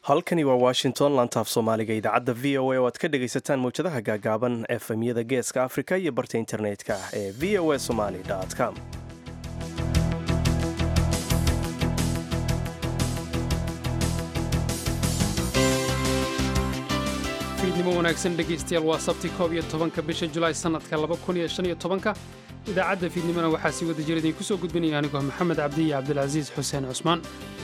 halkani waa washington lantaaf soomaaliga idaacadda v o a oo aad ka dhegaysataan mawjadaha gaagaaban efemyada geeska afrika iyo barta internetka ee v o a somali com fiidnimo wanaagsan dhegaystayaal waa sabti koob iyo tobanka bisha julaay sannadka laba kun iyo shan iyo tobanka idaacadda fiidnimona waxaa sii wada jira idinku soo gudbinaya anigoo maxamed cabdi iyo cabdilcasiis xuseen cusmaan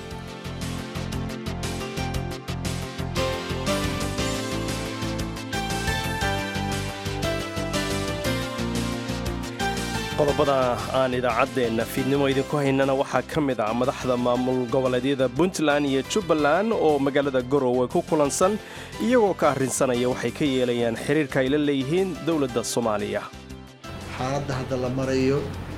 qodobada aan idaacaddeenna fiidnimo idinku haynana waxaa ka mid ah madaxda maamul goboleedyada puntland iyo jubbaland oo magaalada garowe ku kulansan iyagoo ka arrinsanaya waxay ka yeelayaan xiriirka ay la leeyihiin dowladda soomaaliya xaaladda hadda la marayo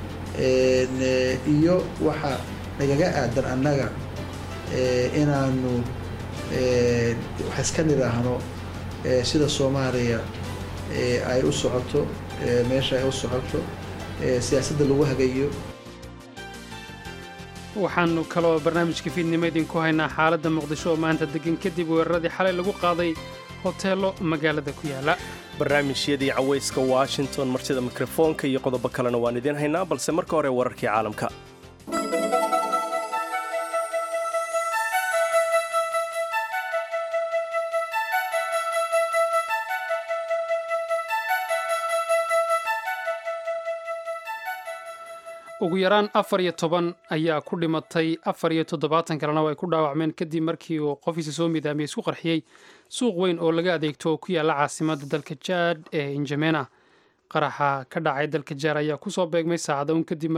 iyo waxa nagaga aadan annaga inaanu wax iska nidhaahno sida soomaaliya ay u socoto meesha ay u socoto siyaasadda lagu hagayo waxaannu kaloo barnaamijka fiidnimo idinku haynaa xaaladda muqdisho oo maanta deggan kadib weeraradii xalay lagu qaaday hoteello magaalada ku yaala barnaamijyadii cawayska washington martida mikrofoonka iyo qodobo kalena waan idiin haynaa balse marka hore wararkii caalamka ugu yaraan afar iyo toban ayaa ku dhimatay afar iyo toddobaatan kalena oo ay ku dhaawacmeen kadib markii uu qofiisa soo midaamiyey isku qarxiyey suuq weyn oo laga adeegto oo ku yaalla caasimadda dalka jaad ee injamena qaraxa ka dhacay dalka jaad ayaa kusoo beegmay saacada un kadib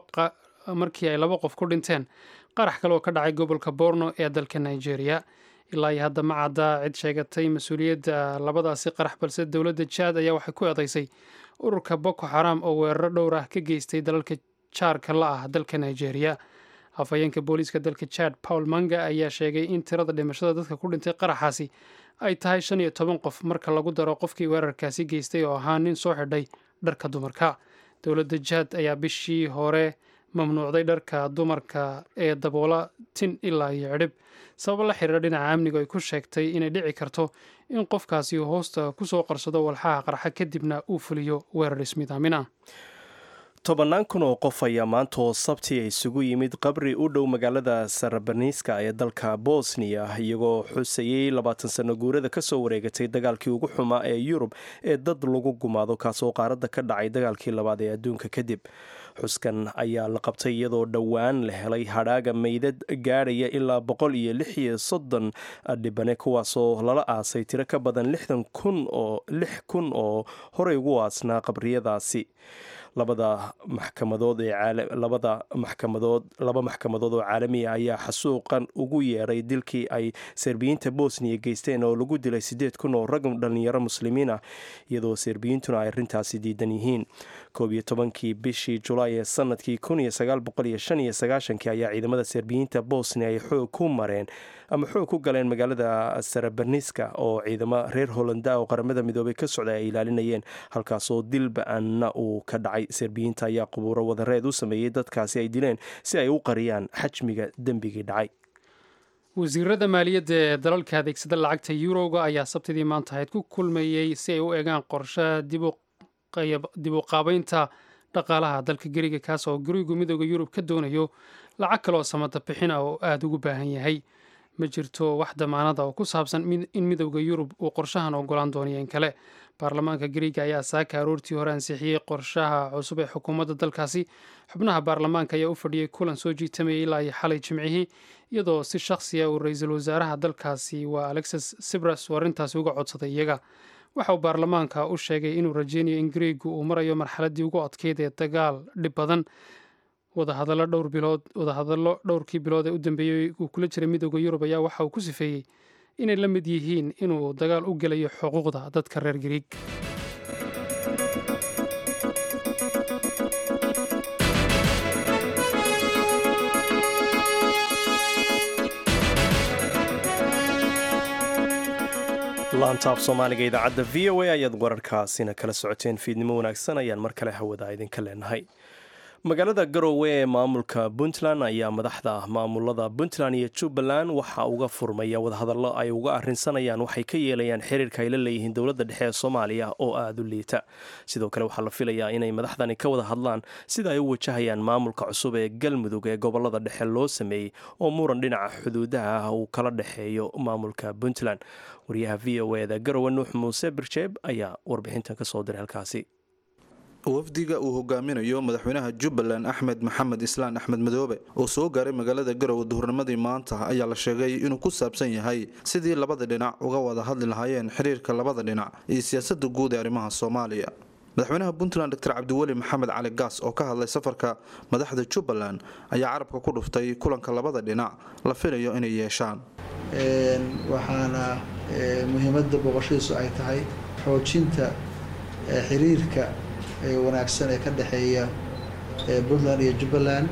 markii ay laba qof ku dhinteen qarax kale oo ka dhacay gobolka borno ee dalka nigeria ilaa iyo hadda ma cadda cid sheegatay mas-uuliyadda labadaasi qarax balse dowladda jaad ayaa waxay ku eedaysay ururka boko xaram oo weeraro dhowr ah ka geystay dalalka jaarka la ah dalka nigeria afhayeenka booliiska dalka jad paul manga ayaa sheegay in tirada dhimashada dadka ku dhintay qaraxaasi ay tahay shan iyo toban qof marka lagu daro qofkii weerarkaasi geystay oo ahaa nin soo xidhay dharka dumarka dowladda jad ayaa bishii hore mamnuucday dharka dumarka ee daboola tin ilaa iyo cidhib sabab la xiriira dhinaca amniga ay ku sheegtay inay dhici karto in qofkaasi hoosta kusoo qarsado walxaha qarxa kadibna uu fuliyo weerar ismidaamin ah tobannaan kun oo qof ayaa maanta oo sabti isugu yimid qabri u dhow magaalada sarabaniska ee dalka bosniya iyagoo xusayey labaatan sano guurada kasoo wareegatay dagaalkii ugu xumaa ee yurub ee dad lagu gumaado kaasoo qaaradda ka dhacay dagaalkii labaad ee adduunka kadib xuskan ayaa la qabtay iyadoo dhowaan la helay hadhaaga meydad gaadhaya ilaa boqol iyo lix iyo soddon dhibane kuwaasoo lala aasay tiro ka badan lixdan kun oo lix kun oo horey ugu aasnaa qabriyadaasi labada maxkamadood ee labada maxkamadood laba maxkamadood oo caalamiya ayaa xasuuqan ugu yeeray dilkii ay serbiyiinta bosniya geysteen oo lagu dilay siddeed kun oo rag dhallinyaro muslimiin ah iyadoo serbiyiintuna ay arrintaasi diidan yihiin koob iyo tobankii bishii julaay ee sanadkii kun iyo sagaal boqol iyo shan iyo sagaashankii ayaa ciidamada serbiyiinta bosnia ay xoog ku mareen ama xoog ku galeen magaalada sarabaniska oo ciidamo reer hollanda oo qaramada midoobay ka socday ay ilaalinayeen halkaasoo dil ba-anna uu ka dhacay serbiyiinta ayaa qubuuro wadareed u sameeyey dadkaasi ay dileen si ay u qariyaan xajmiga dembigii dhacay wasiirada maaliyadda ee dalalka adeegsada lacagta yuroga ayaa sabtidii maanta ahayd ku kulmayey si ay u eegaan qorshaha dib u qaabeynta dhaqaalaha dalka geriga kaas oo gurigu midooda yurub ka doonayo lacag kaleoo samada bixin ah oo aada ugu baahan yahay ma jirto wax damaanada oo ku saabsan in midowda yurub uu qorshahan ogolaan doonayo in kale baarlamaanka gariiga ayaa saaka aroortii hore ansixiyey qorshaha cusub ee xukuumadda dalkaasi xubnaha baarlamaanka ayaa u fadhiyey kulan soo jiitamayay ilaa iyo xalay jimcihii iyadoo si shakhsiya uu ra-iisul wasaaraha dalkaasi waa alexis sibras uu arrintaasi uga codsaday iyaga waxa uu baarlamaanka u sheegay inuu rajeynayo in gariigu uu marayo marxaladdii ugu adkeyd ee dagaal dhib badan wadahadallo dhowr bilood wadahadallo dhowrkii bilood ee u dambeeyey uu kula jiray midooda yurub ayaa waxa uu ku sifeeyey inay la mid yihiin inuu dagaal u gelayo xuquuqda dadka reer gariig laantaaf soomaaliga idaacadda v o a ayaad wararkaasina kala socoteen fiidnimo wanaagsan ayaan mar kale hawada idinka leenahay magaalada garowe ee maamulka puntland ayaa madaxda maamulada puntland iyo jubbaland waxaa uga furmaya wadahadallo ay uga arrinsanayaan waxay ka yeelayaan xiriirka ay la leeyihiin dowladda dhexe ee soomaaliya oo aada u liita sidoo kale waxaa la filayaa inay madaxdani ka wada hadlaan sida ay u wajahayaan maamulka cusub ee galmudug ee gobolada dhexe loo sameeyey oo muran dhinaca xuduudaha ah uu kala dhexeeyo maamulka puntland wariyaha v o eda garowe nuux muuse birjeeb ayaa warbixintan kasoo diray halkaasi wafdiga uu hogaaminayo madaxweynaha jubbaland axmed maxamed islaan axmed madoobe oo soo gaaray magaalada garowe duhurnimadii maanta ayaa la sheegay inuu ku saabsan yahay sidii labada dhinac uga wada hadli lahaayeen xiriirka labada dhinac iyo siyaasada guud ee arrimaha soomaaliya madaxweynaha puntland doctor cabdiweli maxamed cali gaas oo ka hadlay safarka madaxda jubbaland ayaa carabka ku dhuftay kulanka labada dhinac la filayo inay yeeshaan waxaana muhiimada booqashadiisu ay tahay xoojinta xiriirka wanaagsan ee ka dhexeeya puntland iyo jubbaland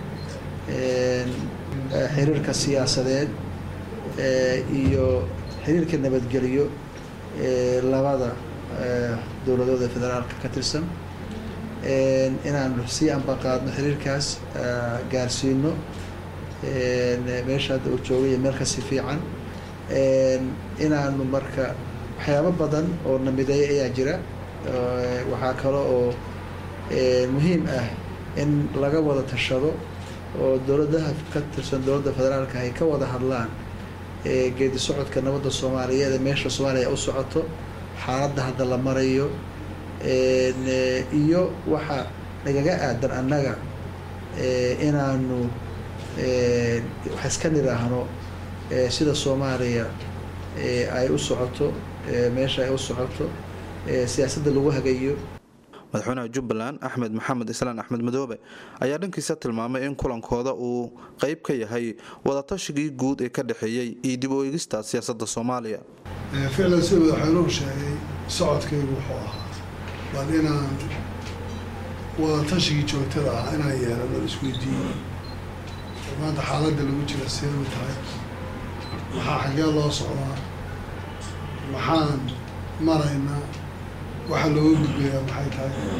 xiriirka siyaasadeed iyo xiriirka nabadgelyo ee labada dowladood ee federaalka ka tirsan inaanu sii ambaqaadno xiriirkaas gaarsiino meesha hadda uu joogay iyo meel kasi fiican inaanu marka waxyaabo badan oo namideeya ayaa jira waxaa kale oo muhiim ah in laga wada tashado oo dowladaha ka tirsan dowladda federaalka ay ka wada hadlaan geedi socodka nabadda soomaaliyeed ee meesha soomaaliya u socoto xaaladda hadda la marayo iyo waxa nagaga aadan annaga inaanu wax iska nidhaahno sida soomaaliya ay u socoto meesha ay u socoto siyaasadda lagu hagayo madaxweynaha jubbaland axmed maxamed islaan axmed madoobe ayaa dhankiisa tilmaamay in kulankooda uu qeyb ka yahay wadaatashigii guud ee ka dhexeeyey iyo dib u eegista siyaasadda soomaaliya ficlan sida madaxweynuhu sheegay socodkaygu wuxuu ahaa bal inaan wadatashigii joogtada ah inaan yeelano isweydiiyo maanta xaaladda lagu jira seebu tahay maxaa xaggee loo socdaa maxaan maraynaa waxaa looga gudbayaa maxay tahay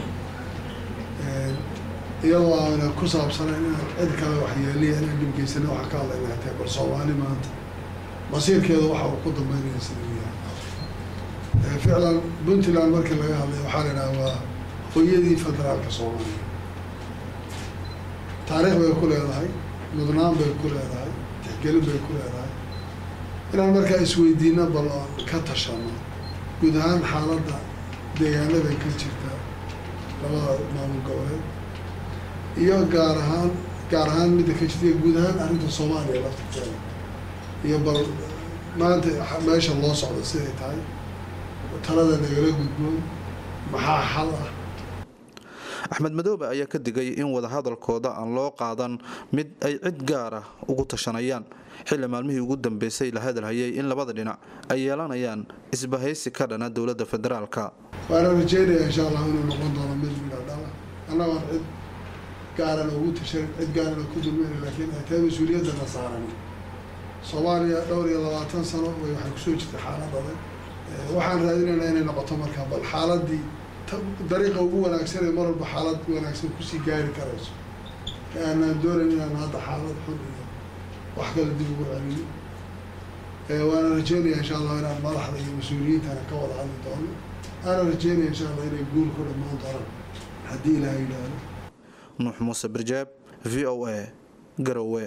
iyadoo aana ku saabsanayn inaan cid kale waxyeeliya inaan dhibgeysana waxaa ka hadlayna tahay bal soomaali maanta masiirkeeda waxa uu ku dambeynaya sida uu yahay ficlan puntland markii laga hadlay waxaa la idhaha waa hooyadii federaalka soomaaliya taariikh bay ku leedahay mudnaan bay ku leedahay tixgelin bay ku leedahay inaan markaa isweydiino bal oon ka tashano guud ahaan xaaladda deegaanada ka jirta labada maamul goboleed iyo gaar ahaan gaar ahaan midda ka jirta iyo guud ahaan arrinta soomaaliya laftirkeeda iyo bal maanta meesha loo socdo siday tahay talada nagala gudboon maxaa xal ah axmed madoobe ayaa ka digay in wadahadalkooda aan loo qaadan mid ay cid gaar ah ugu tashanayaan xilli maalmihii ugu dambeysay la hadalhayay in labada dhinac ay yeelanayaan isbahaysi ka dhana dowladda federaalka waana rajeynaya insha allah inuu noqon doono mid midha dhala annagoon cid gaarana ugu tashanin cid gaarana ku dulmeyna laakiin ay tahay mas-uuliyaddana saaran soomaaliya dhowr iyo labaatan sano way waxay kusoo jirtay xaalad adag waxaan raadinaynaa inay noqoto markaa bal xaaladii dariiqa ugu wanaagsan ee mar walba xaalad wanaagsan kusii gaari karayso ka aanaan doonayn inaan hadda xaalad xun iyo wax kale dib ugu celino waana rajeynaya insha allah inaan madaxda iyo mas-uuliyiintana ka wada hadli doono aana rajeynaya insha allah inay guul ku dhammaan doonaan haddii ilaah yidhaahdo nuux muuse birjaab v o a garowe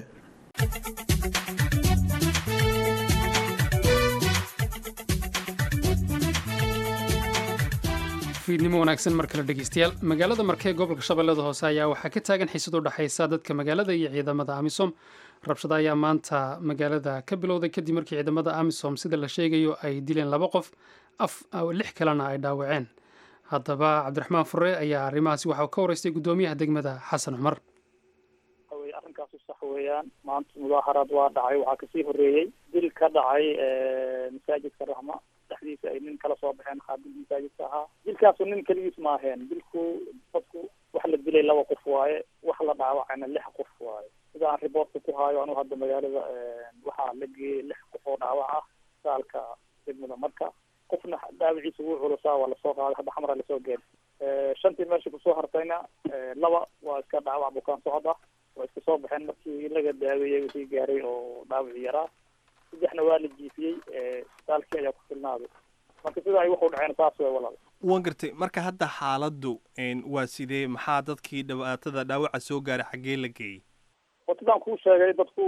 fiidnimo wanaagsan mar kale dhegeystayaal magaalada markee gobolka shabeellada hoose ayaa waxaa ka taagan xiisad u dhexaysa dadka magaalada iyo ciidamada amisom rabshada ayaa maanta magaalada ka bilowday kadib markii ciidamada amisom sida la sheegayo ay dileen laba qof lix kalena ay dhaawaceen haddaba cabdiraxmaan fure ayaa arrimahaasi waxaa ka wareystay guddoomiyaha degmada xasan cumar arrinkaasi sax weeyaan maanta mudaaharaad waa dhacay waxaa kasii horeeyey dil ka dhacay masaajidka raxma dhexdiisa ay nin kala soo baxeen qaabil masaajidka ahaa dilkaasu nin keligiis ma aheen dilku dadku wax la dilay laba qof waaye wax la dhaawacayna lix qof waaye sida aan riboortka ku haayo anugu hadda magaalada waxaa la geeyey lix qof oo dhaawac ah saalka degmada marka qofna dhaawiciisa wuu culusaa waa lasoo qaaday hadda xamra lasoo geeray shantii meesha kusoo hartayna laba waa iska dhaawac dhaawac bukaan socod ah waa iska soo baxeen markii laga daaweeyey wixii gaaray oo dhaawacii yaraa saddexna waa la jiifiyey isbitaalkii ayaa ku filnaaday marka sida ay waxu dhaceen saas way walaal waan gartay marka hadda xaaladdu waa sidee maxaa dadkii dhibaatada dhaawaca soo gaaray xaggee la geeyey watadaan kuu sheegay dadku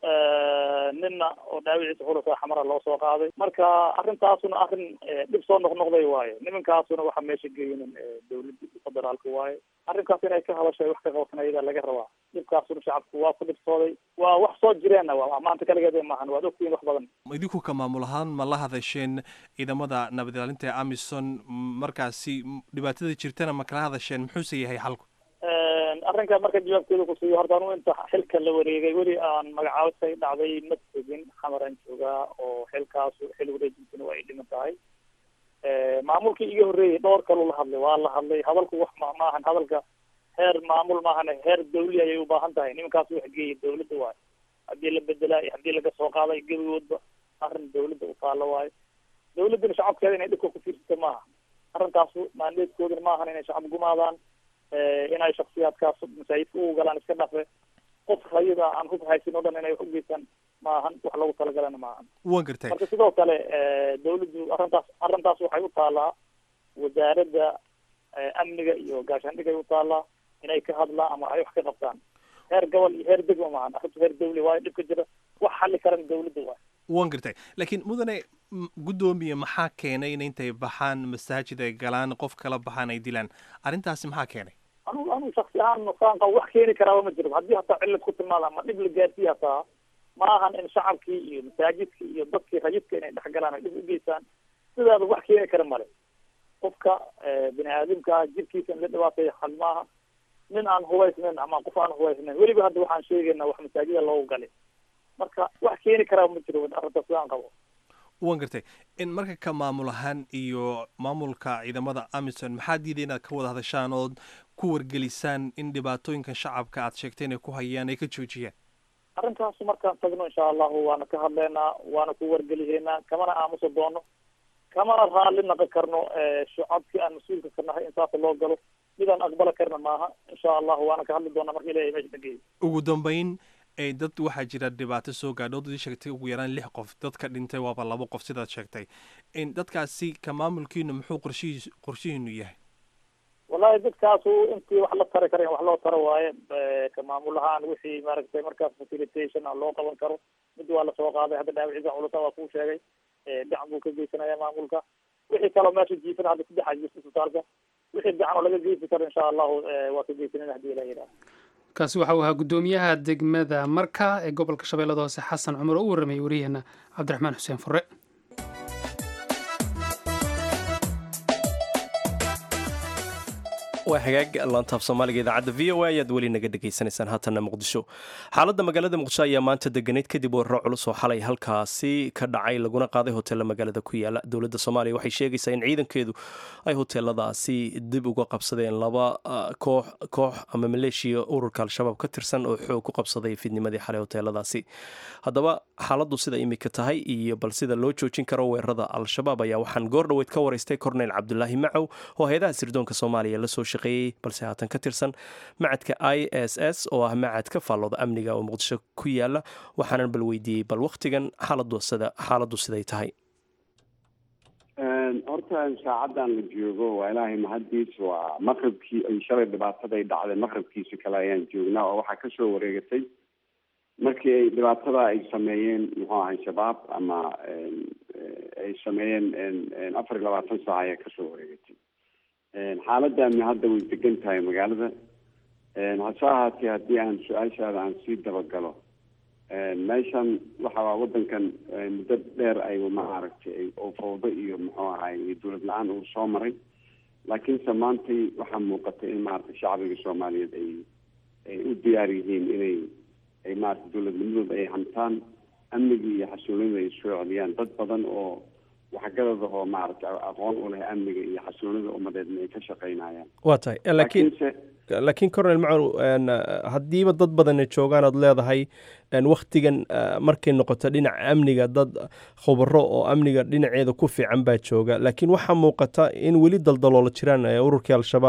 nina oo dhaawiciisa xulasa xamara loo soo qaaday marka arrintaasuna arrin dhib soo noqnoqday waaye nimankaasuna waxa meesha geeynin dawladda federaalka waaye arrinkaas inay ka hadashay wax ka qabatan ayadaa laga rabaa dhibkaasuna shacabku waa ku dhibsooday waa wax soo jireenna waa maanta kaligeed maahan waad ogtihiin wax badan idinku ka maamul ahaan ma la hadasheen ciidamada nabad ilaalinta ee amison markaasi dhibaatada jirtana ma kala hadasheen muxuuse yahay xalku arrinka marka jawaabkeeda kusiiyo horta anu inta xilka la wareegay weli aan magacaabisay dhacday ma tegin xamaran joogaa oo xilkaasu xil wareejintina waa ay dhiman tahay maamulkii iga horreeyay dhowr kaluu la hadlay waa la hadlay hadalku wax ma maahan hadalka heer maamul maahan heer dawli ayay u baahan tahay nimankaas wax geeyay dawladda waayo haddii la bedelaa iyo haddii laga soo qaaday gebigoodba arrin dawladda u taalo waayo dawladdana shacabkeeda inay dhibka ku fiirsata maaha arrintaasu maandeedkoodana maahan inay shacab gumaadaan inay shaksiyaadkaas masaajidka u galaan iska dhafe qof rayida aan hub haysin o dhan inay wax ugeystaan maahan wax lagu talagalana maahan waan gartay marka sidoo kale dawladdu arrintaas arrintaas waxay u taalaa wasaaradda amniga iyo gaashaandhigay u taalaa inay ka hadlaan ama ay wax ka qabtaan heer gobol iyo heer degma maahan arrintu heer dawli waayo dhibka jira wax xalli karan dawladda waayo waan gartay laakiin mudane guddoomiye maxaa keenay in intay baxaan masaajid ay galaan qof kala baxaan ay dilaan arrintaasi maxaa keenay anu anu shaksi ahaan nusaan qabo wax keeni karaaba ma jiro haddii hataa cillad ku timaada ama dhib la gaarsiiya hataa ma ahan in shacabkii iyo masaajidkii iyo dadkii rayidka inay dhex galaan ay dhib ugeystaan sidaaba wax keeni kara male qofka bini aadamka jirkiisa in la dhibaateeyo hal maaha nin aan hubaysnayn ama qof aan hubaysnayn weliba hadda waxaan sheegaynaa wax masaajida loogu galay marka wax keeni karaa ma jiro arrinta sidaan qabo waan gartay in marka ka maamul ahaan iyo maamulka ciidamada amison maxaa diiday inaad ka wada hadashaan ood ku wargelisaan in dhibaatooyinkan shacabka aad sheegtay inay ku hayaan ay ka joojiyaan arrintaasu markaan tagno insha allahu waana ka hadleynaa waana ku wargeliheynaa kamana aamusa doono kamana raalli naqon karno shacabkii aan mas-uulka ka nahay in saasa loo galo midaan aqbala karna maaha insha allahu waana ka hadli doonaa marka ilahay meesha nageeyo ugu dambeyn dad waxaa jira dhibaato soo gaadho dad sheegtay ugu yaraan lix qof dadka dhintay waaba labo qof sidaad sheegtay dadkaasi ka maamulkiinu muxuu qorshihiis qorshihiinu yahay wallahi dadkaasu intii wax la tari kara wax loo taro waaye ka maamul ahaan wixii maaragtay markaas facilitation loo qaban karo mid waa lasoo qaaday hadda dhaawiciisa culusa waa kuu sheegay gacan buu ka geysanaya maamulka wixii kaloo meesha jiifana hadda saddex ajirta isbitaalka wixii gacan oo laga geysi karo insha allahu waa ka geysanayna hadii ilaha yidhaha kaasi waxa uu ahaa guddoomiyaha degmada marka ee gobolka shabeellada hoose xasan cumar oo u warramayay wariyaheena cabdiraxmaan xuseen fure waa hagaag laantaaf soomaaliga idaacadda v o a ayaad weli naga dhegaysanaysaan haatanna muqdisho xaaladda magaalada muqdisho ayaa maanta deganeyd kadib weeraro culus oo xalay halkaasi ka dhacay laguna qaaday hoteella magaalada ku yaala dowladda soomaaliya waxay sheegaysaa in ciidankeedu ay hoteeladaasi dib uga qabsadeen laba koox koox ama maleeshiya ururka al-shabaab ka tirsan oo xoog ku qabsaday fidnimadii xalay hoteeladaasi haddaba xaaladdu sida imika tahay iyo bal sida loo joojin karo weerarada al-shabaab ayaa waxaan goor dhoweyd ka waraystay korneyl cabdulaahi macow oo hay-adaha sirdoonka soomaaliya lasoo balse haatan ka tirsan macadka i s s oo ah macad ka faallooda amniga oo muqdisho ku yaala waxaanan bal weydiiyey bal waktigan xaaladu sida xaaladdu siday tahay horta saacadan la joogo waa ilaahay mahaddiis waa maqribkii ay shalay dhibaataday dhacday maqribkiisa kale ayaan joognaa oo waxaa kasoo wareegatay markii ay dhibaatada ay sameeyeen muxuu ahay shabaab ama ay sameeyeen afar iyo labaatan saac ayaa kasoo wareegatay xaaladdaani hadda way degan tahay magaalada hase ahaatee haddii aan su-aashaada aan sii dabagalo meeshan waxa waa wadankan muddo dheer ay maaragtay oo fawdo iyo muxuu ahay iyo dowlad la-aan uu soo maray laakiinse maantay waxaa muuqatay in maaragtay shacbiga soomaaliyeed ay ay u diyaar yihiin inay ay maaragtay dowladnimadooda ay hantaan amnigii iyo xasuulinada ay soo celiyaan dad badan oo waxgadada oo maaragtay aqoon u leh amniga iyo xasuulinada ummadeedna ay ka shaqaynayaan waa tahay laakiin laakiin cornel macow haddiiba dad badana joogaan ood leedahay waktigan markay noqoto dhinaca amniga dad khubaro oo amniga dhinaceeda ku fiican baa jooga laakiin waxaa muuqata in weli daldaloola jiraan ururkii al-shabaab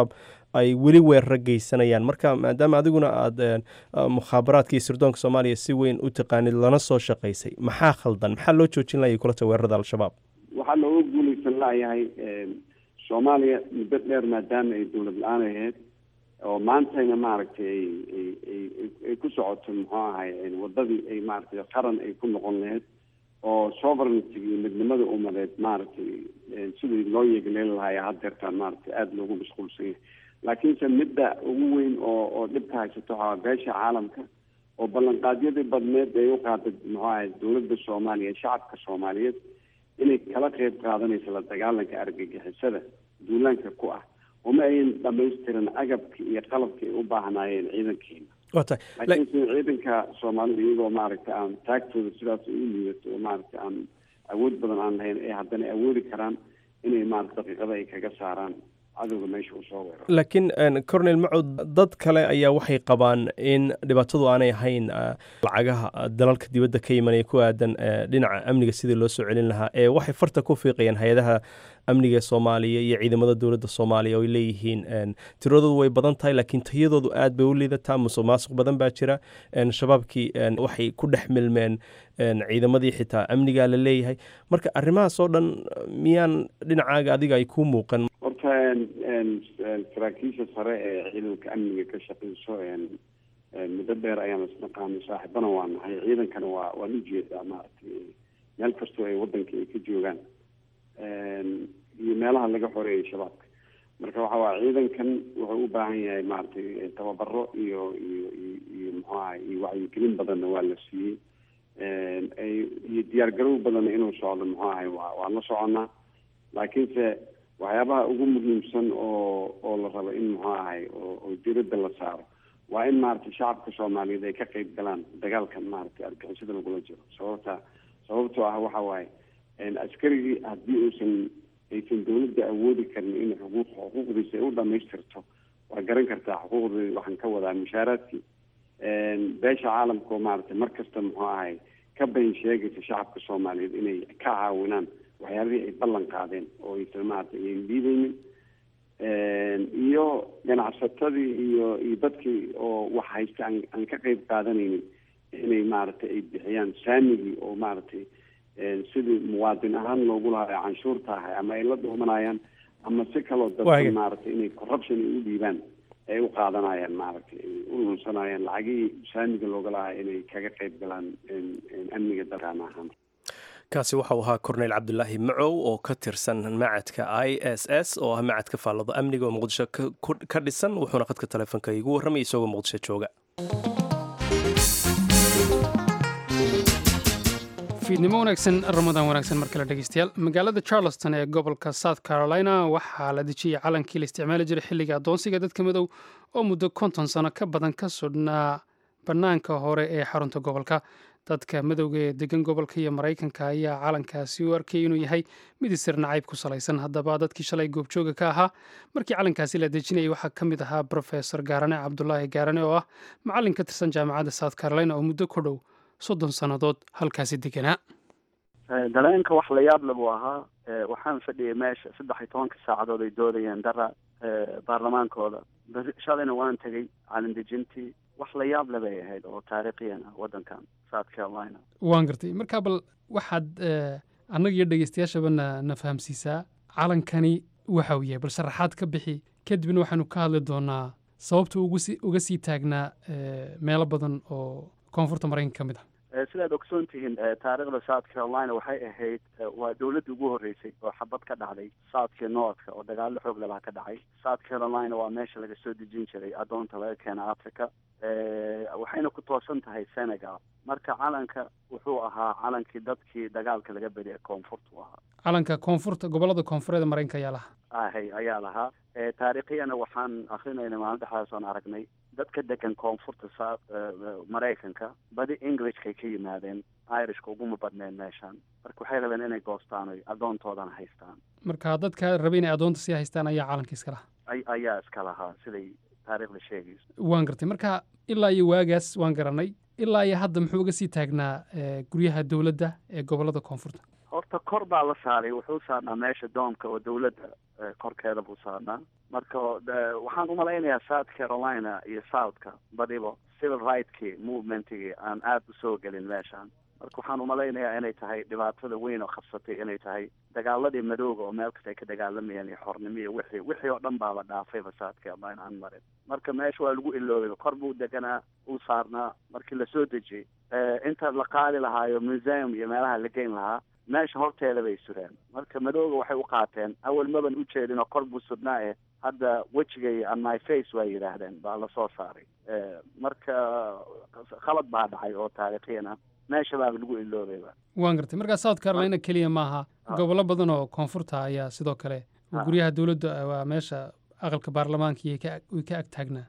ay weli weeraro geysanayaan marka maadaama adiguna aada mukhaabaraadka iyo sirdoonka soomaaliya si weyn u taqaanid lana soo shaqaysay maxaa khaldan maxaa loo joojin laayay kulata weerarada al-shabaab waxaa looga guulaysan layahay soomaaliya muddo dheer maadaama ay dowlad la-aan ahayd oo maantayna maaragtay ay ku socoto muxuu ahay wadadii ay maaragtay qaran ay ku noqon lahayd oo sovereignty iyo midnimada umadeed maaragtay sidii loo yeegleeli lahaaya haddeertaan maaragtay aada loogu mashquulsan yahay laakiinse midda ugu weyn oo oo dhibka haysato waxaa beesha caalamka oo ballanqaadyadii badneed ay u qaaday muxuu ahay dowladda soomaaliya shacabka soomaaliyeed inay kala qeyb qaadanayso la dagaalanka argagixisada duulaanka ku ah uma ayan dhamaystirin agabka iyo qalabka ay u baahnaayeen ciidankeena laakiinse ciidanka soomaalida iyagoo maaragtay aan taagtooda sidaas ay u liidato oo maaragtay aan awood badan aan lahayn ee haddana awoodi karaan inay maarata daqiiqada ay kaga saaraan cadowga meesha uu soo weeraro laakiin cornel macud dad kale ayaa waxay qabaan in dhibaatadu aanay ahayn lacagaha dalalka dibadda ka imanaya ku aadan dhinaca amniga sidii loo soo celin lahaa ee waxay farta ku fiiqayaan hay-adaha amniga soomaaliya iyo ciidamada dowladda soomaaliya oo ay leeyihiin tiradoodu way badan tahay laakiin tayadoodu aad bay u liidataa musuq maasuq badan baa jira shabaabkii waxay ku dhex milmeen ciidamadii xitaa amnigaa la leeyahay marka arrimahaas oo dhan miyaan dhinacaaga adiga ay kuu muuqan horta saraakiisha sare ee ciidanka amniga ka shaqeyso muddo dheer ayaan isnaqaanay saaxiibana waa nahay ciidankana waa waan ujeedaa maaragtay meel kastoo ay wadanka ay ka joogaan iyo meelaha laga xoreeyay shabaabka marka waxa waa ciidankan wuxuu u baahan yahay maaragtay tababaro iyo iyo iyo iyo muxuu ahay iyo wacyigelin badanna waa la siiyey iyo diyaar garow badanna inuu socdo muxuu ahay waa waan la soconaa laakiinse waxyaabaha ugu muhiimsan oo oo la rabo in muxuu ahay oo diradda la saaro waa in maaragtay shacabka soomaaliyeed ay ka qeyb galaan dagaalkan maaragtay argixisada lagula jiro sababta sababtoo ah waxa waaye askarigii haddii uusan aysan dawladda awoodi karin in xuquuq xuquuqdiisa ay u dhamaystirto waa garan kartaa xuquuqdii waxaan ka wadaa mushaaraadkii beesha caalamka oo maaragtay mar kasta muxuu ahay ka bayn sheegaysa shacabka soomaaliyeed inay ka caawinaan waxyaabihii ay ballan qaadeen oo aysan maaragtay ayan diideynin iyo ganacsatadii iyo iyo dadkii oo wax haysta aan aan ka qeyb qaadanaynin inay maaragtay ay bixiyaan saamigii oo maaragtay sidii muwaadin ahaan loogu lahaa canshuurta ahay ama ay la dhuumanayaan ama si kaloo dadka maaragtay inay corruption ay u dhiibaan ay u qaadanayaan maaragtay ay u lunsanayaan lacagihii saamiga looga lahaa inay kaga qeyb galaan amniga dalkaan ahaan kaasi waxau ahaa corneyl cabdulaahi macow oo ka tirsan macadka i s s oo ah macadka faallado amniga oo muqdisho ka dhisan wuxuuna khadka taleefonka igu warramay isagoo muqdisho jooga fiidnimo wanaagsan ramadaan wanaagsan mar kale dhegeystayaal magaalada charleston ee gobolka south carolina waxaa la dejiyey calankii la isticmaali jiray xilliga addoonsiga dadka madow oo muddo konton sano ka badan ka sudhnaa bannaanka hore ee xarunta gobolka dadka madowga ee degan gobolka iyo maraykanka ayaa calankaasi u arkayay inuu yahay mid isir nacayb ku salaysan haddaba dadkii shalay goobjooga ka ahaa markii calankaasi la dejinayay waxaa ka mid ahaa brofesor gaarane cabdulaahi gaarane oo ah macallin ka tirsan jaamacadda south carolina oo muddo ku dhow soddon sannadood halkaasi deganaa dareenka wax la yaab le buu ahaa waxaan fadhiyay meesha saddex iyo tobanka saacadood ay doodayeen dara baarlamaankooda beri shalayna waan tegay calindejintii wax la yaab le bay ahayd oo taariikhiyan ah waddankan south carolina waan gartay markaa bal waxaad annaga iyo dhegeystayaashaba na na fahamsiisaa calankani waxa uu yahay bal sharaxaad ka bixi kadibna waxaanu ka hadli doonaa sababta ugusi uga sii taagnaa meelo badan oo koonfurta maraykanka ka mid ah sidaad ogsoon tihiin taariikhda south carolina waxay ahayd waa dowladdii ugu horreysay oo xabad ka dhacday southka northka oo dagaallo xoog lalaha ka dhacay south carolina waa meesha laga soo dejin jiray addoonta laga keena africa waxayna ku toosan tahay senegal marka calanka wuxuu ahaa calankii dadkii dagaalka laga bedi ee koonfurta u ahaa calanka koonfurta gobollada koonfureed maraykanka ayaa lahaa ahay ayaa lahaa taariikhiyana waxaan akrinayna maalin dhexdaas oon aragnay dadka degan koonfurta sa maraykanka badi englishkay ka yimaadeen irishka uguma badneen meeshaan marka waxay rabeen inay goostaan oy addoontoodana haystaan marka dadka rabay inay addoonta sii haystaan ayaa calanka iska lahaa ayaa iska lahaa siday taariikhda sheegayso waan gartay marka ilaa iyo waagaas waan garanay ilaa iyo hadda muxuu uga sii taagnaa guryaha dowladda ee gobollada koonfurta horta kor baa la saaray wuxuu saarnaa meesha doomka oo dawladda korkeeda buu saarnaa marka waxaan umalaynayaa south carolina iyo southka badibo civil rightki movementkii aan aada usoo gelin meeshaan marka waxaan umalaynayaa inay tahay dhibaatada weyn oo qabsatay inay tahay dagaaladii madooga oo meel kasta ay ka dagaalamayeen iyo xornimo iyo wixii wixii oo dhan baaba dhaafayba south carolina aan marin marka meesha waa lagu iloobay kor buu deganaa uu saarnaa markii lasoo dejiyey inta la qaadi lahaayo museum iyo meelaha la geyn lahaa meesha horteeda bay sureen marka madooga waxay u qaateen awal maban u jeedin oo kor buu sudnaa eh hadda wejigay on my face waa yidhaahdeen baa lasoo saaray marka khalad baa dhacay oo taariikhiyan ah meesha baa lagu iloobayba waan gartay markaa south carolina keliya maaha gobollo badan oo koonfurta ayaa sidoo kale guryaha dowladda waa meesha aqalka baarlamaanka iyo way ka ag taagnaa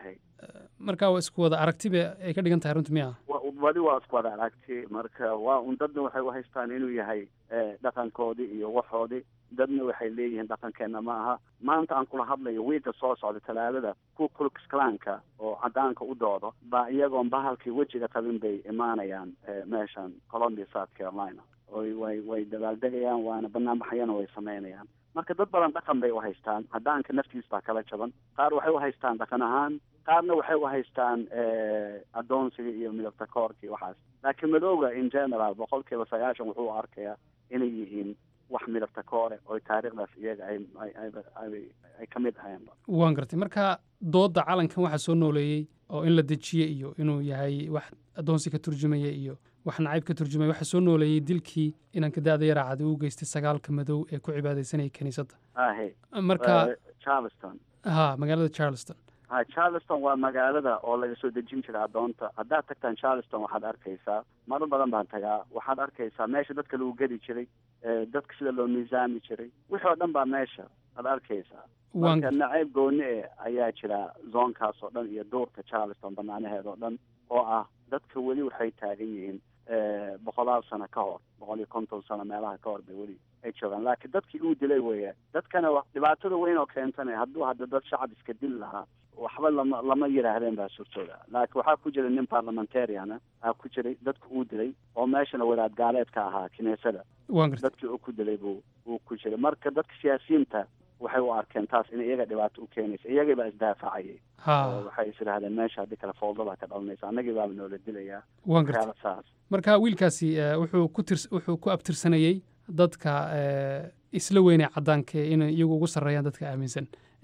marka waa isku wada aragtiba ay ka dhigan tahay runti miya wadi waa isku wada aragti marka waa un dadna waxay u haystaan inuu yahay dhaqankoodii iyo waxoodii dadna waxay leeyihiin dhaqankeena ma aha maanta aan kula hadlayo wiigga soo socda talaadada ku kulksklanka oo cadaanka u doodo baa iyagoon bahalkii wejiga qabin bay imaanayaan meeshan colombia south carolina oy way way dabaaldegayaan waana banaanbaxayana way sameynayaan marka dad badan dhaqan bay u haystaan cadaanka naftiis baa kala jaban qaar waxay u haystaan dhaqan ahaan qaarna waxay u haystaan adoonsiga iyo midabta koorka iyo waxaas laakiin madooga in general boqol kiiba sagaashan wuxuu u arkayaa inay yihiin wax midabta koore oo taariikhdaas iyaga ay ay ka mid ahayeenba waan gartay marka doodda calankan waxaa soo nooleeyey oo in la dejiye iyo inuu yahay wax adoonsi ka turjumaya iyo wax nacayb ka turjumaya waxaa soo nooleeyey dilkii inanka da-da yaraacad uu geystay sagaalka madow ee ku cibaadaysanayay kiniisadda ahe marka charleston ha magaalada charleston ha charleston waa magaalada oo laga soo dejin jiray adoonta haddaad tagtaan charleston waxaad arkaysaa maro badan baan tagaa waxaad arkaysaa meesha dadka lagu gedi jiray dadka sida loo miisaami jiray wixii oo dhan baa meesha aad arkaysaa marka nacayb gooni e ayaa jira zoonkaas oo dhan iyo duurka charleston banaanaheeda oo dhan oo ah dadka weli waxay taagan yihiin boqolaal sano ka hor boqol iyo konton sano meelaha ka hor bay weli ay joogaan laakiin dadkii uu dilay weya dadkana dhibaatada weyn oo keentana hadduu hadda dad shacab iska dil lahaa waxba lama lama yidhaahdeen baa suurtooda laakiin waxaa ku jira nin parliamentariana aa ku jiray dadka uu dilay oo meeshana wadaad gaaleedka ahaa kiniisada dadkii uu ku dilay buu uu ku jiray marka dadka siyaasiyiinta waxay u arkeen taas in iyaga dhibaato u keenaysa iyagii baa isdaafacayay waxay is idhahdeen meesha haddii kale fowdada ka dhalanaysa annagii baaba noola dilayaa waan gartay saas marka wiilkaasi wuxuu ku tirs wuxuu ku abtirsanayey dadka isla weynay caddaanka inay iyagu ugu sarreeyaan dadka aaminsan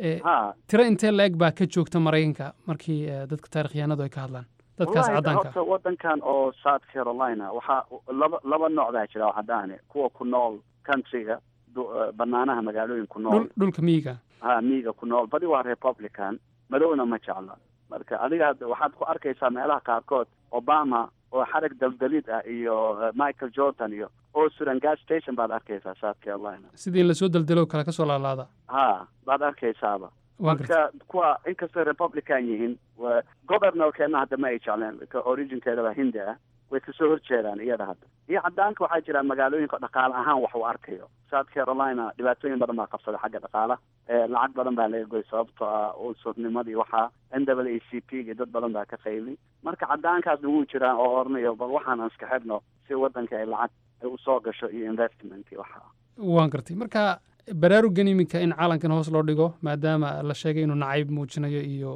tiro intee la-eg baa ka joogta maraykanka markii dadka taarikhyahanadu ay ka hadlaan dadkaas caddaanka horta wadankan oo south carolina waxaa laba laba nooc baa jira oo caddaane kuwa ku nool countryga banaanaha magaalooyin ku nool dhulka miyiga ha miyiga ku nool badi waa republican madowna ma jecla marka adiga waxaad ku arkaysaa meelaha qaarkood obama oo xarag daldalid ah iyo michael jordan iyo oo suran gas station baad arkaysaa south carolina sidii in lasoo daldalo kale kasoo laalaada ha baad arkaysaaba marka kuwa inkastoo republican yihiin governorkeena hadda ma ay jecleen originkeedaba hindi ah way kasoo horjeedaan iyada hadda iyo caddaanka waxaa jira magaalooyinka dhaqaale ahaan wax uu arkayo south carolina dhibaatooyin badan baa qabsada xagga dhaqaala lacag badan baa laga goy sababtoo ah usurnimadii waxaa n w a c p iyo dad badan baa ka qayli marka caddaankaasna wuu jiraan oo oranayo bal waxaan aan iska xidhno si waddanka ay lacag ay usoo gasho iyo investment iyo waxa waan gartay marka baraarugan iminka in calankan hoos loo dhigo maadaama la sheegay inuu nacayb muujinayo iyo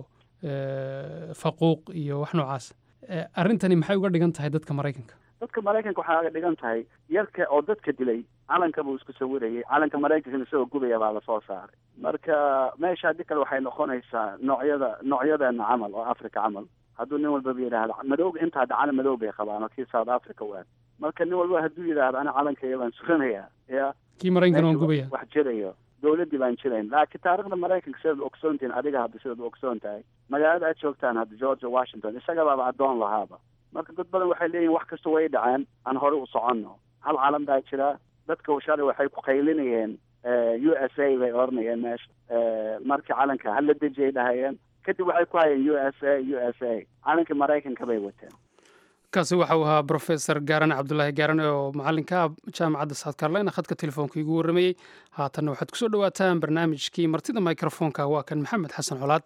faquuq iyo wax noocaas arrintani maxay uga dhigan tahay dadka maraykanka dadka maraykanka waxaa uga dhigan tahay yarka oo dadka dilay calanka buu isku sawirayay calanka maraykankana isagoo gubaya baa lasoo saaray marka meesha haddii kale waxay noqonaysaa noocyada noocyadeena camal oo africa camal hadduu nin walbaba yidhaahdo madowga inta hadda calan madow bay qabaan oo kii south africa u aad marka nin walba hadduu yidhaahdo ana calankayga baan suranayaa ya kii maraykankana waan gubaya wax jirayo dowladdii baan jirayn laakiin taarikhda maraykanka sidaad ogsoontihin adiga hadda sidaad u ogsoon tahay magaalada aad joogtaan hadda georgia washington isaga baaba addoon lahaaba marka dad badan waxay leeyihin wax kasta way dhaceen aan hore u soconno hal calan baa jira dadka shalay waxay ku qaylinayeen u s a bay oranayeen meesha markii calanka hala dejiyay dhahayeen kadib waxay ku hayeen u s a u s a calankii maraykanka bay wateen kaasi waxa uu ahaa brofesor gaarane cabdulaahi gaarane oo macalinka ah jaamacadda south carolina khadka telefoonka igu warramayey haatanna waxaad kusoo dhowaataan barnaamijkii martida microfoonka waa kan maxamed xasan colaad